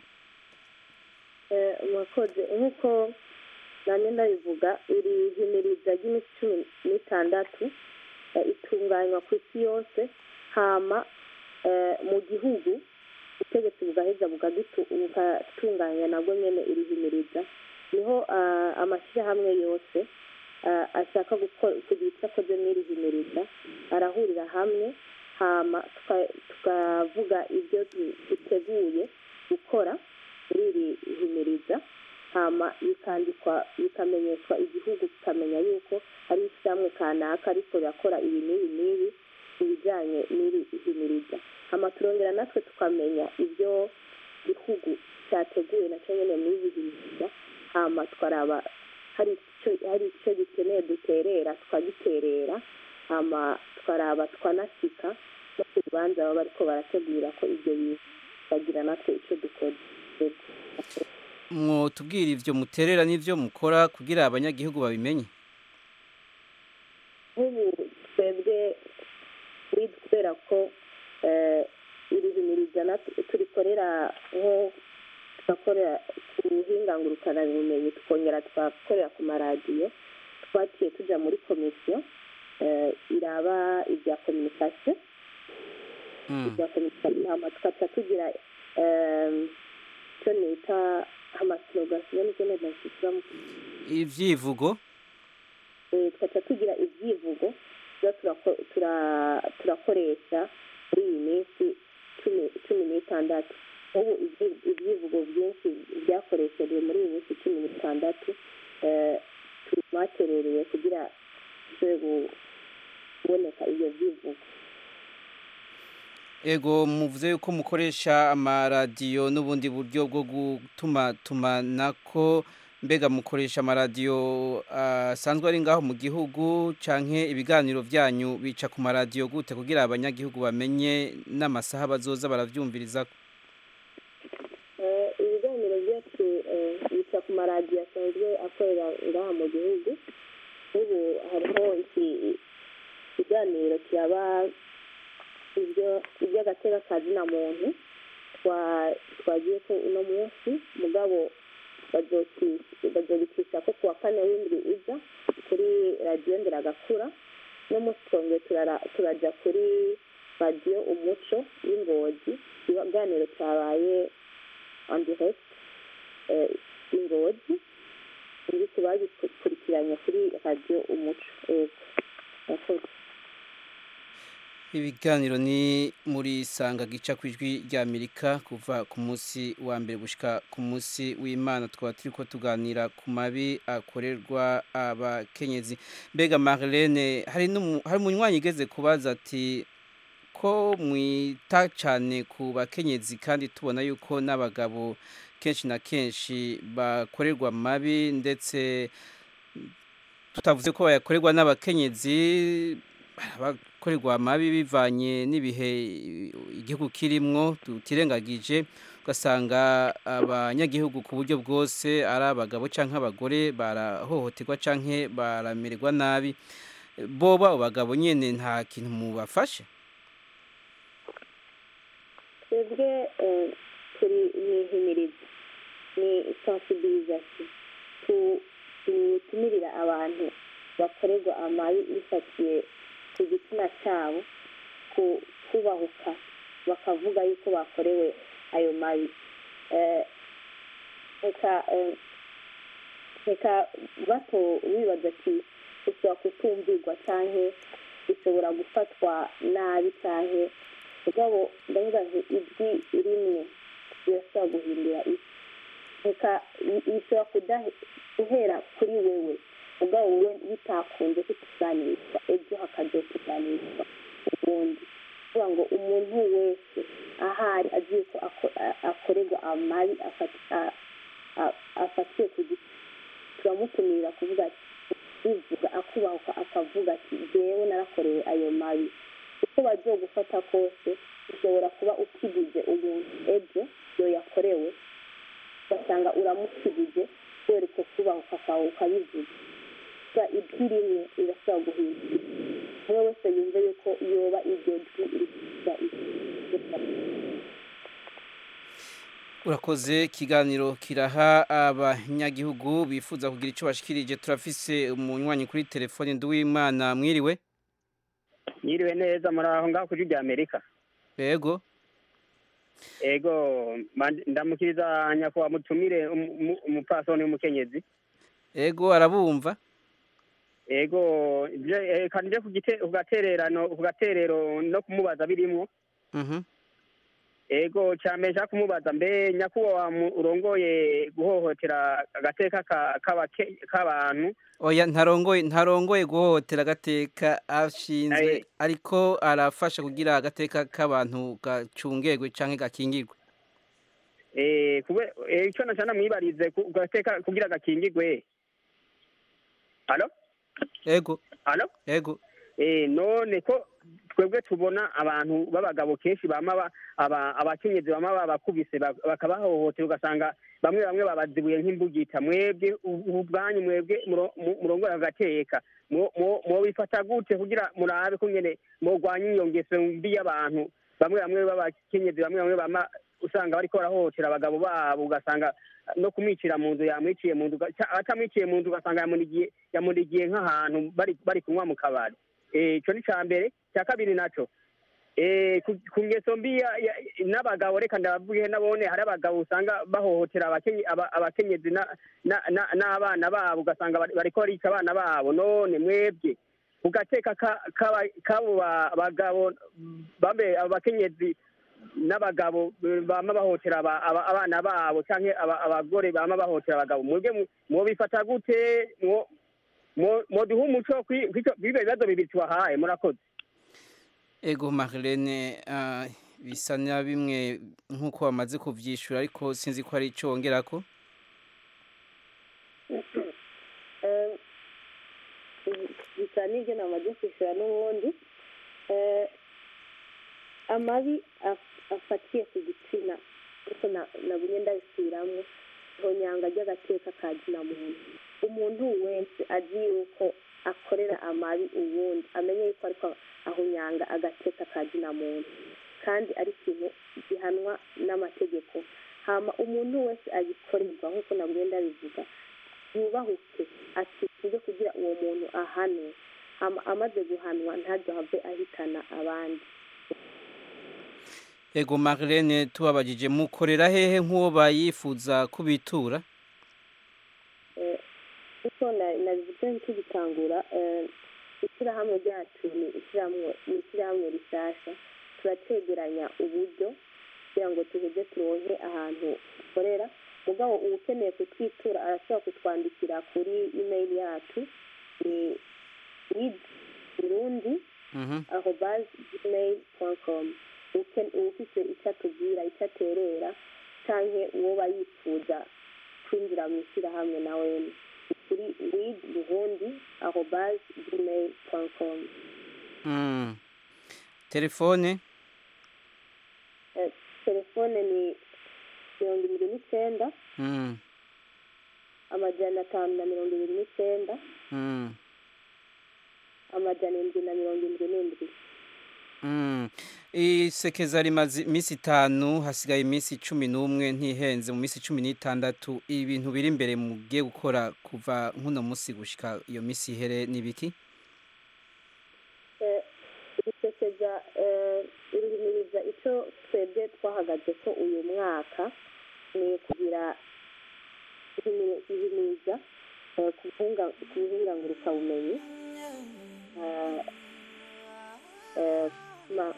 Eh, murakoze nk'uko nanjye ndabivuga iri himiriza ry'iminsi cumi n'itandatu eh, itunganywa ku isi yose hama eh, mu gihugu ubutegetsi bugaheza bukadutu- bugatunganya nabwo nyene irihimiriza niho ah, amashyirahamwe yose ah, ashaka gukora kugira icyo akoze n'irihimiriza arahurira hamwe hama tuka- tukavuga ibyo du- duteguye gukora muri iri himiriza hama bikandikwa bikamenyeshwa igihugu kikamenya yuko hari ishyirahamwe kanaka ariko rirakora ibi n'ibi n'ibi mu bijyanye n'iri himiriza hama turongera natwe tukamenya ibyo gihugu cyateguye nacyo nyine muri ibi himiriza hama tukaraba hari icyo hari icyo gikeneye duterera tukagiterera hama tukaraba tukanasika no ku rubanza baba bariko barategura ko ibyo bintu bagira natwe icyo dukoze mwotubwira ivyo muterera n'ivyo mukora kugira abanyagihugu babimenye nk'ubu twebwe kuri kubera ko eh, iri himiriza nat- turikorera nko tugakorera ku buhinga ngurukanabumenyi tukongera tugakorera ku maradiyo twaciye tuja muri komisiyo eh, iraba ibya kominikasiyo ibya kominikasiyo hama tugaca tugira em, icyo nita amasilogasiyo nibyo nabashyizamo ivyivugo Eh, tugaca tugira ibyivugo tuba turako- tura- turakoresha muri iyi minsi cumi cumi n'itandatu ubu ibyi- ibyivugo byinshi byakoreshejwe muri iyi minsi cumi n'itandatu eh, tubaterereye kugira bishobore kuboneka ibyo byivugo ego muvuze yuko mukoresha amaradiyo n'ubundi buryo bwo gutuma tumanako mbega mukoresha amaradiyo asanzwe ari ngaho mu gihugu canke ibiganiro vyanyu bica ku maradiyo gute kugira abanyagihugu bamenye n'amasaha bazoza baravyumviriza Eh, ibiganiro byacu eh, bica ku maradiyo asanzwe akorera ngaha mu gihugu ubu hariho iki- ikiganiro kiraba ibyo iby'agateka ka zina muntu twa- twagiye ko uno munsi mugabo bazoki- bazobicisha ko kuwa kane w'indwi iza kuri radiyo nderagakura no munsi twongeye turara- turaja kuri radiyo umuco y'ingozi ikiganiro cyabaye on direct eh, ingozi ibi tubagikurikiranye kuri radiyo umuco yego murakoze ibiganiro ni muri sanga gica ku ijwi rya amerika kuva ku munsi wa mbere gushika ku munsi w'imana twaba turi ko tuganira ku mabi akorerwa abakenyezi mbega marlene hari n'umu- hari umunywanyi igeze kubaza ati ko mwita cyane ku bakenyezi kandi tubona yuko n'abagabo kenshi na kenshi bakorerwa mabi ndetse tutavuze ko bayakorerwa n'abakenyezi abakorerwa amabi bivanye n'ibihe igihugu kirimwo tutirengagije ugasanga abanyagihugu ku buryo bwose ari abagabo cyangwa abagore barahohoterwa cyangwa baramererwa nabi boba abo bagabo nyine nta kintu mubafashe twebwe eh, turi mu ihimiriza ni sensibilisation Tu- tutumirira abantu bakorerwa amabi bifatiye ku gitsina cyabo ku kubahuka bakavuga yuko bakorewe ayo mabi Eh, reka eh, reka bato bibaza ati ushobora kutumvirwa cyangwa ushobora gufatwa nabi cyangwa mugabo ndavuga nti ijwi rimwe rirashobora guhindura isi reka i- bishobora kudahe- guhera kuri wewe mugabo wowe bitakunze kukuganirizwa ejo hakaza kuganirizwa ubundi kuvuga ngo umuntu wese ahari agiye ko ako- a- akorerwa amabi afati- a- a- afatiye ku giti turamutumira kuvuga ati bivuga akubahuka akavuga ati jyewe narakorewe ayo mabi uko bagiye gufata kose ushobora kuba ukigije umuntu ejo iyo yakorewe ugasanga uramukigije kubera uko kubahuka kwawe ukabivuga gusa ijwi rimwe rirashobora guhindura umwe wese yumve yuko yoba iryo jwi rikugira urakoze ikiganiro kiraha abanyagihugu bifuza kugira icyo bashikirije turafise umunywanyi kuri telefone nduwimana mwiriwe Yiriwe neza muri aho ngaho kuri rya Amerika. yego ego mand- ndamukiriza nyakubahwa mutumire umu- umu- umupfasoni w'umukenyezi ego arabumva ego je- eh, kandi nje ku gite- ku gatererano ku gaterero no kumubaza birimwo Mhm. ego cyane nshaka kumubaza mbe nyakubahwa mu- urongoye guhohotera agateka ka- k'abake- k'abantu oya ntarongoye ntarongoye guhohotera agateka ashinzwe Aye. ariko arafasha kugira agateka k'abantu gacungegwe canke gakingirwe eh kube eh, ico nashana mwibarize ku gateka kugira gakingigwe alo ego alo ego eh none ko twebwe tubona abantu b'abagabo kenshi bama ba- aba- abakenyezi bama babakubise ba- bakabahohotera ugasanga bamwe bamwe babazibuye nk'imbugita mwebwe u- ubu bwanyu mwebwe muro- mu- murongora agateka Mwo- mwo- mwobifata gute kugira murabe ko nyene mwogwanya iyo ngeso mbi y'abantu bamwe bamwe b'abakenyezi bamwe bamwe bama usanga bariko barahohotera abagabo babo ugasanga no kumwicira mu nzu yamwiciye mu nzu uga- ca- atamwiciye mu nzu ugasanga yamunigiye yamunigiye nk'ahantu bari bari kunywa mu kabari Eh, ico ni ca mbere cya kabiri naco eh, ku- ku ngeso mbi ya- ya- n'abagabo reka ndabavuge nabone hari abagabo usanga bahohotera abakenye- aba- abakenyezi na- na- na- n'abana babo ugasanga bari- bariko barica abana babo none mwebwe ku gateka ka- k'aba- k'abo ba- bagabo bambe abakenyezi n'abagabo eh, bama bahotera aba- aba- abana babo canke aba- abagore bama bahotera abagabo mwebwe mu- mwobifata gute mwo- mwo- mwoduha umuco kwi- kw'ico- kw'ivyo bibazo bibiri tubahaye murakoze ego Marlene ah, bisa na bimwe nk'uko bamaze kuvyishura ariko sinzi ko ari ico wongerako Eh, bisa n'ibyo namaze kwishyura n'ubundi Eh, amabi af- afatiye ku gitsina ariko nagumye ndabisubiramwo ihonyanga ry'agateka ka zina muntu umuntu wese azi yuko akorera amabi uwundi amenye yuko ariko ahonyanga agateka ka zina muntu kandi ari ikintu gihanwa n'amategeko hama umuntu wese agikorerwa nk'uko nagumye ndabivuga yubahuke akifuze kugira uwo muntu ahanwe hama amaze guhanwa ntazohave ahitana abandi ego Marlene tubabajije mukorera hehe nk'uwo bayifuza kubitura Eh, uko na- nabivuze nk'igitangura eh, ishyirahamwe ryacu ni ishyirahamwe ni ishyirahamwe rishasha turategeranya uburyo kugira ngo tuheze turonke ahantu dukorera mugabo uba ukeneye kutwitura arashobora kutwandikira kuri email yacu ni wid burundi aho bazi gmail com uba ufite icyo atubwira icyo aterera cyangwa uwo bayifuza kwinjira mu ishyirahamwe nawe ni kuri wid burundi aho bazi gmail com Mm. telefone Eh, telefone ni mirongo ibiri n'icyenda Mm. amajana atanu na mirongo ibiri n'icyenda Mm. amajana indwi na mirongo indwi n'indwi Mm. isekeza rimaze iminsi itanu hasigaye iminsi cumi n'umwe ntihenze mu minsi cumi n'itandatu ibintu biri imbere mugiye gukora kuva nk'uno munsi gushika iyo minsi ihere n'ibiki Eh, irisekeza irihimiriza icyo twebwe twahagaze ko uyu mwaka ni kugira ihimi- ihimiriza eh, ku buhunga- ku buhungangurukabumenyi Eh, eh, ma-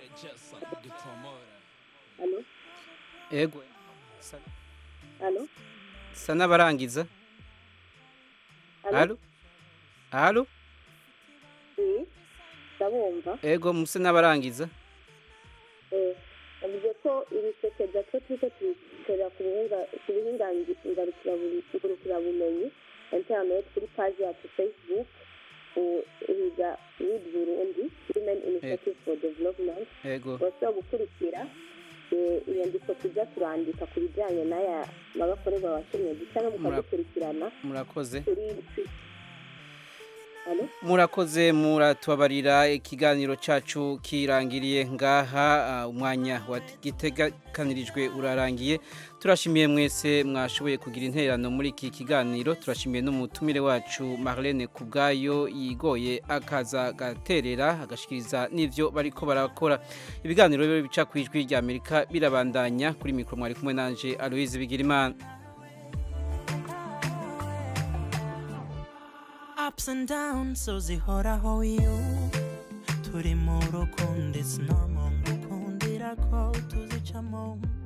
Alo? ego sa- Alo? sa n'abarangiza Alo? alo alo Oui, ndabumva ego muse n'abarangiza Eh, yavuze ko ibisekeza cyo turiko tubikorera ku buhinga ku buhingangarukirabumenyi internet kuri paji yacu facebook u- uhiga wid burundi women initiative for development ego bashobora gukurikira eh, inyandiko tujya turandika ku bijyanye n'aya magakorerwa abakenyezi cyangwa Mura- mukadukurikirana murakoze kuri murakoze muratubabarira ikiganiro cyacu kirangiriye ngaha ah, umwanya wagiteganirijwe urarangiye turashimiye mwese mwashoboye kugira intererano muri iki kiganiro turashimiye n'umutumire wacu Marlene kubwayo yigoye akaza gaterera agashikiriza n'ivyo bariko barakora ibiganiro rero bica ku ijwi rya Amerika birabandanya kuri mikro mwari kumwe nanje Aloise Bigirimana ups and downs so zihoraho iyo turi mu rukundo it's normal ngukundira ko tuzicamo